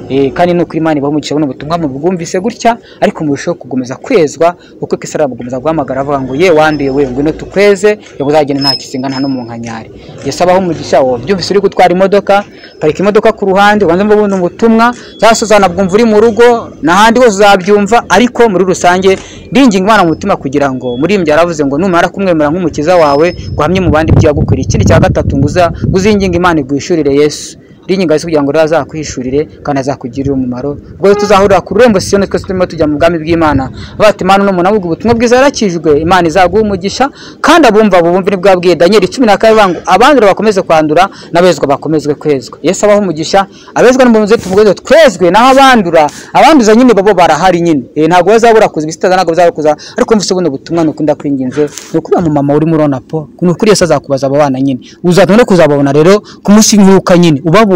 Eh, kandi nuko imana ibaha umugisha buno butumwa mubwumvise gutya ariko murushaho gukomeza kwezwa uko kisara gukomeza guhamagara avuga ngo ye wanduye we ngwino tukweze yaba uzagenda nta kizinga nta no mu nkanyari yesu abaho umugisha wo byumvise uri gutwara imodoka parika imodoka ku ruhande ubanze mvuga buno butumwa cyangwa se uzanabwumva uri mu rugo n'ahandi hose uzabyumva ariko muri rusange ndinginga imana mu mutima kugira ngo muri imbya yaravuze ngo numara kumwemera nk'umukiza wawe guhamye mu bandi ibyo yagukwiriye ikindi cya gatatu ngo uza- uzinginge imana igwishurire yesu ndinyinga zo kugira ngo rero azakwishurire kandi azakugirira umumaro ubwo rero tuzahurira ku rurembo siyoni twese turimo tujya mu bwami bw'imana avuga ati imana uno muntu avuga ubutumwa bwiza yarakijwe imana izaguha umugisha kandi abumva bubumvire bwabwiye daniel cumi na kabiri avuga ngo abandura bakomeze kwandura n'abezwa bakomezwe kwezwa yesu abaho umugisha abezwa n'umurinzi tumugoze twezwe naho abandura abanduza nyine babo barahari nyine Eh, ntabwo bazabura kuza ibisitaza ntabwo bazabura kuza ariko mvise buno butumwa ni ukunda kwinginze ni ukuba mu mama urimo urona po ni ukuri yesu azakubaza aba bana nyine uzatuma no kuzababona rero ku munsi w'imperuka nyine ubabonye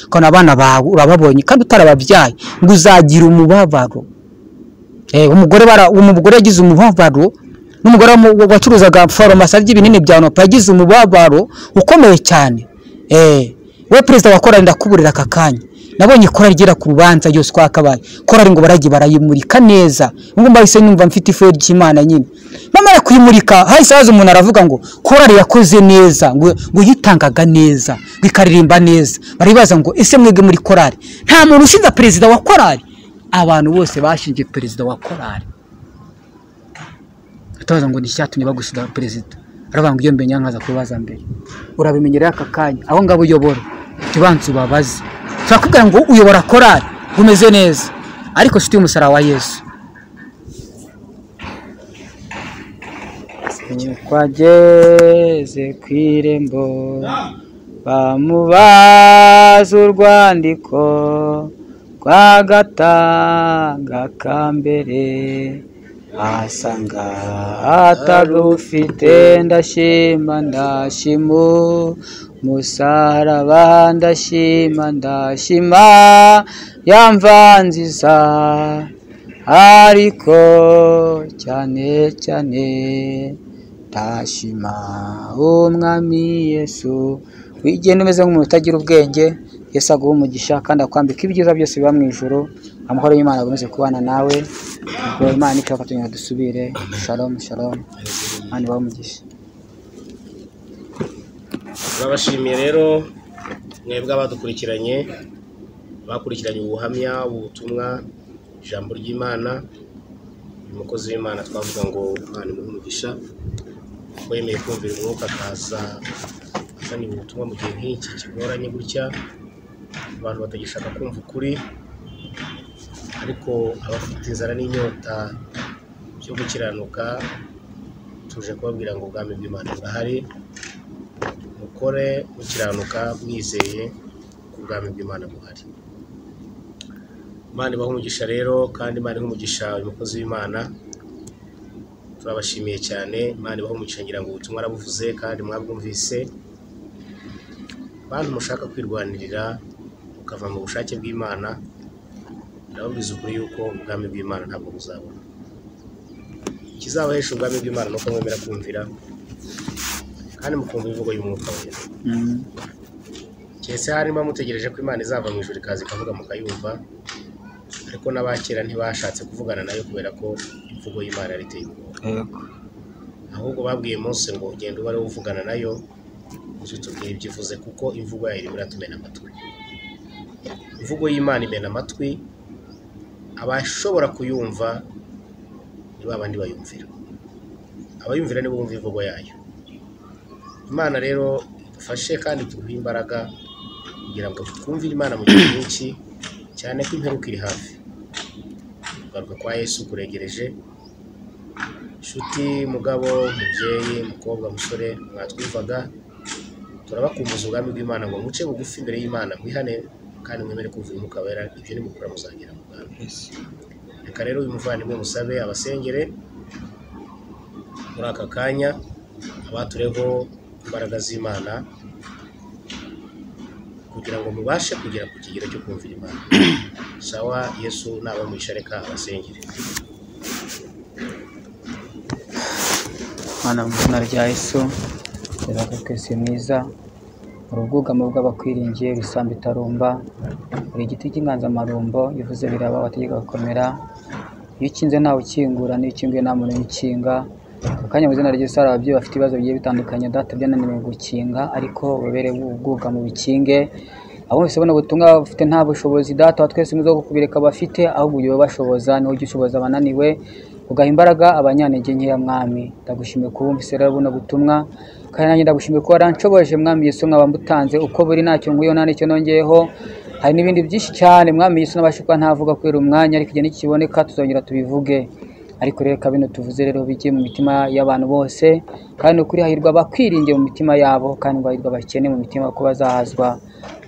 ukabona abana bawe urababonye kandi utarababyaye ngo uzagira umubabaro Eh, umugore bara umugore yagize umubabaro n'umugore wamu- wacuruzaga farumasi arya ibinini bya nopa yagize umubabaro ukomeye cyane eh we perezida wa korali ndakuburira aka kanya nabonye korali igera ku rubanza yose uko yakabaye korali ngo barajye barayimurika neza ngo mbahise numva mfite ifu ry'imana nyine bamara kuyimurika hahise haza umuntu aravuga ngo korali yakoze neza ngo ngo yitangaga neza ngo ikaririmba neza baribaza ngo ese mwebwe muri korali nta muntu ushinja perezida wa korali abantu bose bashinje perezida wa korari utabaza ngo ni icyatumye bagushyira perezida aravuga ngo iyo mbere nyankaza kubaza mbere urabimenyera aka kanya aho ngaho uyobora tubanze ubabaze ushobora kubwira ngo uyobora korari umeze neza ariko si umusaraba wa yesu twageze ku irembo bamubaza urwandiko rwa gatanga ka mbere ahasanga atarufite ndashima ndashimu musaraba ndashima ndashima yamvanziza ariko cyane cyane ndashima umwami yesu wigenda umeze nk'umuntu utagira ubwenge yesu aguha umugisha kandi akwambika ibyiza byose biba mu ijoro amahoro y'imana akomeze kubana nawe ubwo imana nishaka tugira ngo dusubire shalomu shalomu imana ibahe umugisha turabashimiye rero mwebwe abadukurikiranye bakurikiranye ubuhamya ubutumwa ijambo ry'imana uyu mukozi w'imana twavuga ngo imana imuhe umugisha ko yemeye kumvira umwuka akaza azanira ubutumwa mu gihe nk'iki kigoranye gutya abantu batagishaka kumva ukuri ariko abafite inzara n'inyota byo gukiranuka tuje kubabwira ngo ubwami bw'imana burahari mukore mukiranuka mwizeye ko ubwami bw'imana buhari imana ibaha umugisha rero kandi imana iha umugisha uyu mukozi w'imana turabashimiye cyane imana ibaha umugisha ngira ngo ubutumwa arabuvuze kandi mwabwumvise bantu mushaka kwirwanirira mukava mu bushake bw'imana ndababwiza ukuri yuko ubwami bw'imana ntabwo buzabona ikizabahesha ubwami bw'imana ni uko mwemera kumvira kandi mukumva imvugo y'umwuka wera keretse harimo mutegereje ko imana izava mu ijuru ikaza ikavuga mukayumva ariko n'abakera ntibashatse kuvugana nayo kubera ko imvugo y'imana yari iteye ubwoba ahubwo babwiye Mose ngo ugenda uba ariwe uvugana nayo uzitubwira ibyo ivuze kuko imvugo yayo irimo iratumena amatwi imvugo y'imana imena amatwi abashobora kuyumva ni ba bandi bayumvira abayumvira nibo bumva imvugo yayo imana rero dufashe kandi tuguhe imbaraga kugira ngo twumvire imana mu gihe nyinshi cyane ko imperuka iri hafi kugaruka kwa yesu kuregereje inshuti mugabo mubyeyi mukobwa musore mwatwumvaga turabakumbuza ubwami bw'imana ngo muce bugufi imbere y'imana mwihane kandi mwemere kumvira umwuka wera ibyo nimukora muzagera mu bwami reka rero uyu muvandimwe musabe abasengere muri aka kanya abatureho imbaraga z'imana kugira ngo mubashe kugera ku kigero cyo kumvira imana sawa yesu naba reka abasengere mana mu izina rya yesu reba twese mwiza hari ubwugamo bw'abakwiringiye ibisambo itarumba hari igiti cy'inganzamarumbo bivuze biraba abategeka gukomera iyo ukinze ntawe ukingura n'iyo ukinguye nta muntu uyikinga ako kanya mu izina ryose hari ababyeyi bafite ibibazo bigiye bitandukanye data byananiwe gukinga ariko babere ubwugamo bikinge abo bose ubona ubutumwa bafite nta bushobozi data wa twese mwiza wo kukubireka bafite ahubwo ujye ubashoboza niwe ujya ushoboza abananiwe ugaha imbaraga abanyantege nkeya mwami ndagushimiye kubumvise rero buno butumwa kandi nanjye ndagushimiye ko waranshoboje mwami Yesu nkaba mbutanze uko buri ntacyo nguyeho nta n'icyo nongeyeho hari n'ibindi byinshi cyane mwami Yesu nabashe kuba ntavuga kubera umwanya ariko igihe nikiboneka tuzongera tubivuge ariko rero reka bino tuvuze rero bijye mu mitima y'abantu bose kandi ukuri hahirwa abakwiringiye mu mitima yabo kandi ngo hahirwa abakene mu mitima ko bazahazwa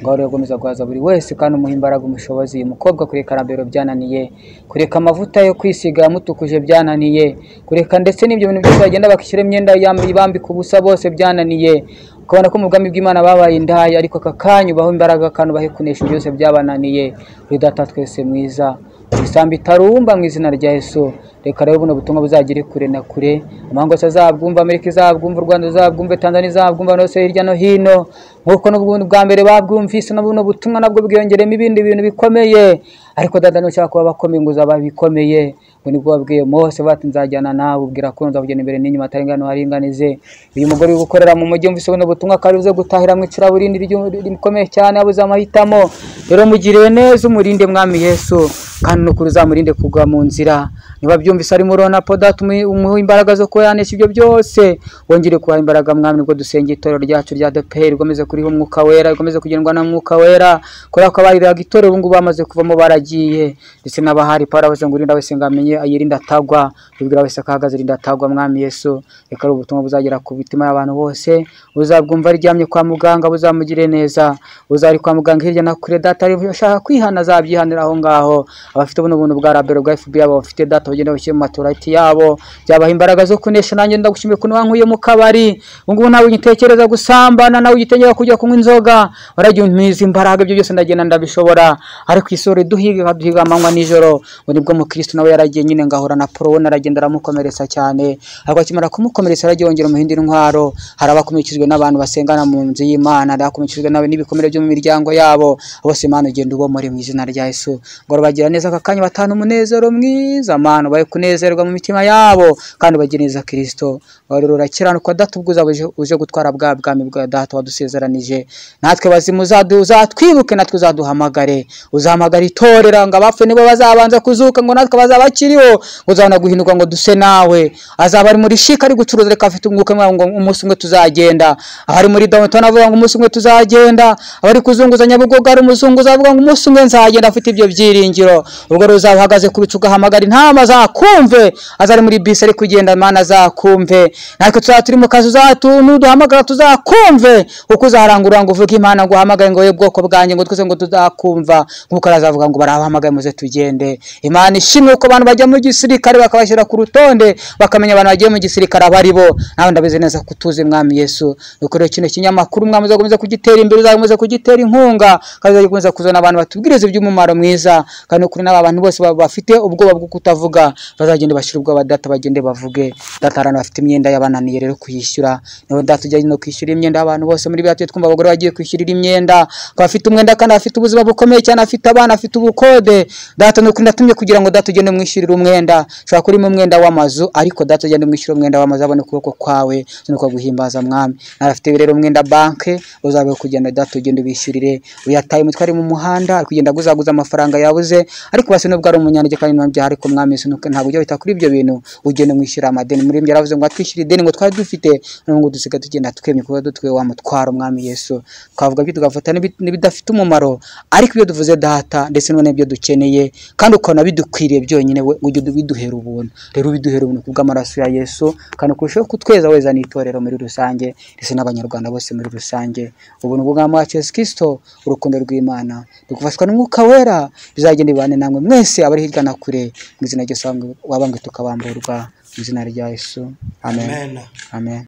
ngaho rero gukomeza guhaza buri wese kandi umuha imbaraga umushobozi uyu mukobwa kureka arambero byananiye kureka amavuta yo kwisiga yamutukuje byananiye kureka ndetse n'ibyo bintu byose bagenda bakishyura imyenda yambaye bambika ubusa bose byananiye ukabona ko mu bwami bw'imana babaye indaya ariko aka kanya ubaho imbaraga kandi ubahe kunesha byose byabananiye uri data twese mwiza ibisambi itarumba mu izina rya yesu reka rero buno butumwa buzagere kure na kure amahanga yose azabwumva amerika izabwumva u rwanda ruzabwumva tanzania izabwumva abantu bose hirya no hino nk'uko n'ubundi bwa mbere babwumvise na buno butumwa nabwo bwiyongeremo ibindi bintu bikomeye ariko dada nushaka kuba bakomeye ngo uzaba bikomeye ngo nibwo wabwiye mose bati nzajyana nawe ubwira ko nzakugenda imbere n'inyuma atarengana uharinganize uyu mugore uri gukorera mu mujyi umvise buno butumwa ko ari buze gutahira mu icuraburindi ry'u- rikomeye cyane abuze amahitamo rero mugiriye neza umurinde mwami yesu kandi n'ukuri uzamurinde kugwa mu nzira niba byumvise arimo urona podati umuha imbaraga zo kuba yanesha ibyo byose wongere kubaha imbaraga mwami nibwo dusengera itorero ryacu rya deperi rikomeze kuriho umwuka wera rikomeze kugendwa na mwuka wera kubera ko abariraga itorero ubu ngubu bamaze kuvamo baragiye ndetse n'abahari pawulo abaze ngo urinda wese ngo amenye yirinde atagwa bibwira wese ko ahagaze rinda atagwa mwami yesu reka ari ubutumwa buzagera ku mitima y'abantu bose uzabwumva aryamye kwa muganga buzamugire neza uzari kwa muganga hirya na kure data ushaka kwihana azabyihanira aho ngaho abafite buno buntu bwa rabero bwa fb yabo bafite data bagenda bashyira mu matorati yabo byabaha imbaraga zo kunesha nanjye ndagushimiye kuntu wankuye mu kabari ubu ngubu ntabwo ugitekereza gusambana nawe ugitegeka kujya kunywa inzoga waragimpiza imbaraga ibyo byose ndagenda ndabishobora ariko isuri duhiga duhiga amanywa n'ijoro ngo nibwo mukristo nawe yaragiye nyine ngahura na poro aragenda aramukomeretsa cyane ariko akimara kumukomeretsa yaragiye yongera umuhindi intwaro hari abakumikijwe n'abantu basengana mu nzu y'imana hari abakumikijwe n'abe- n'ibikomere byo mu miryango yabo bose imana ugenda ubomore mu izina rya yesu ngo bagira neza aka kanya batanu umunezero mwiza mana ubaye kunezerwa mu mitima yabo kandi ubagira neza kristo warero urakiranuka datubwuza uje gutwara bwa bwami bwa data wadusezeranije natwe bazimu uzadu- uzatwibuke natwe uzaduhamagare uzahamagara itorera ngo abapfuye nibo bazabanza kuzuka ngo natwe bazabakiriho ngo uzabona guhinduka ngo duse nawe azaba ari muri shika ari gucuruza reka afite umwuka mwawe ngo umunsi umwe tuzagenda abari muri downtown avuga ngo umunsi umwe tuzagenda abari kuzunguza nyabugogo ari umuzunguza avuga ngo umunsi umwe nzagenda afite ibyo byiringiro ubwo rero uzaba uhagaze ku bicu ugahamagara intama azakumve azari muri bisi ari kugenda mana azakumve natwe tuzaba turi mu kazi uzatu nuduhamagara tuzakumve kuko uzaharangurura ngo uvuge imana ngo uhamagaye ngo wowe bwoko bwanjye ngo twese ngo tuzakumva nk'uko arazavuga ngo barabahamagaye muze tugende imana ishimwe ko abantu bajya mu gisirikare bakabashyira ku rutonde bakamenya abantu bagiye mu gisirikare abo ari bo nawe ndabizi neza ko utuzi mwami yesu dukoreye kino kinyamakuru mwami uzakomeza kugitera imbere uzakomeza kugitera inkunga kandi uzakomeza kuzana abantu batubwiriza iby'umumaro mwiza kandi ni ukuri n'aba bantu bose baba bafite ubwoba bwo kutavuga bazagenda bashyira ubwoba data bagende bavuge data hari abantu bafite imyenda yabananiye rero kuyishyura niba data ujya no kwishyura imyenda y'abantu bose muri biriya twumva abagore bagiye kwishyurira imyenda ko afite umwenda kandi afite ubuzima bukomeye cyane afite abana afite ubukode data ni ukuri natumye kugira ngo data ugende umwishyurire umwenda ushobora kuba urimo umwenda w'amazu ariko data ugende umwishyurire umwenda w'amazu abone ukuboko kwawe nuko guhimbaza mwami nawe afite rero umwenda banke uzabe kugenda data ugende ubishyurire uyataye umutwe ari mu muhanda ari kugenda aguzaguza amafaranga yabuze ariko basi nubwo ari umunyanege kandi ntabyo ariko mwami Yesu, nuko ntabwo ujya wita kuri ibyo bintu ugende umwishyura amadeni muri ibyo yaravuze ngo atwishyure ideni ngo twari dufite none ngo dusiga tugenda twemye kuba dutwe wa mutwaro mwami yesu twavuga ibyo tugafata n'ibi- n'ibidafite umumaro ariko ibyo duvuze data ndetse n'ubona ibyo dukeneye kandi ukabona bidukwiriye byonyine we ujye biduhera ubuntu rero biduhera ubuntu ku bw'amaraso ya yesu kandi ukurushaho kutweza weza n'itorero muri rusange ndetse n'abanyarwanda bose muri rusange ubuntu bw'umwami wacu yesu kirisito urukundo rw'imana dukufashwa n'umwuka wera bizagenda bibane namwe mwese abari hirya na kure mu izina ryose wabangwe tukabamburwa mu izina rya yesu amen amen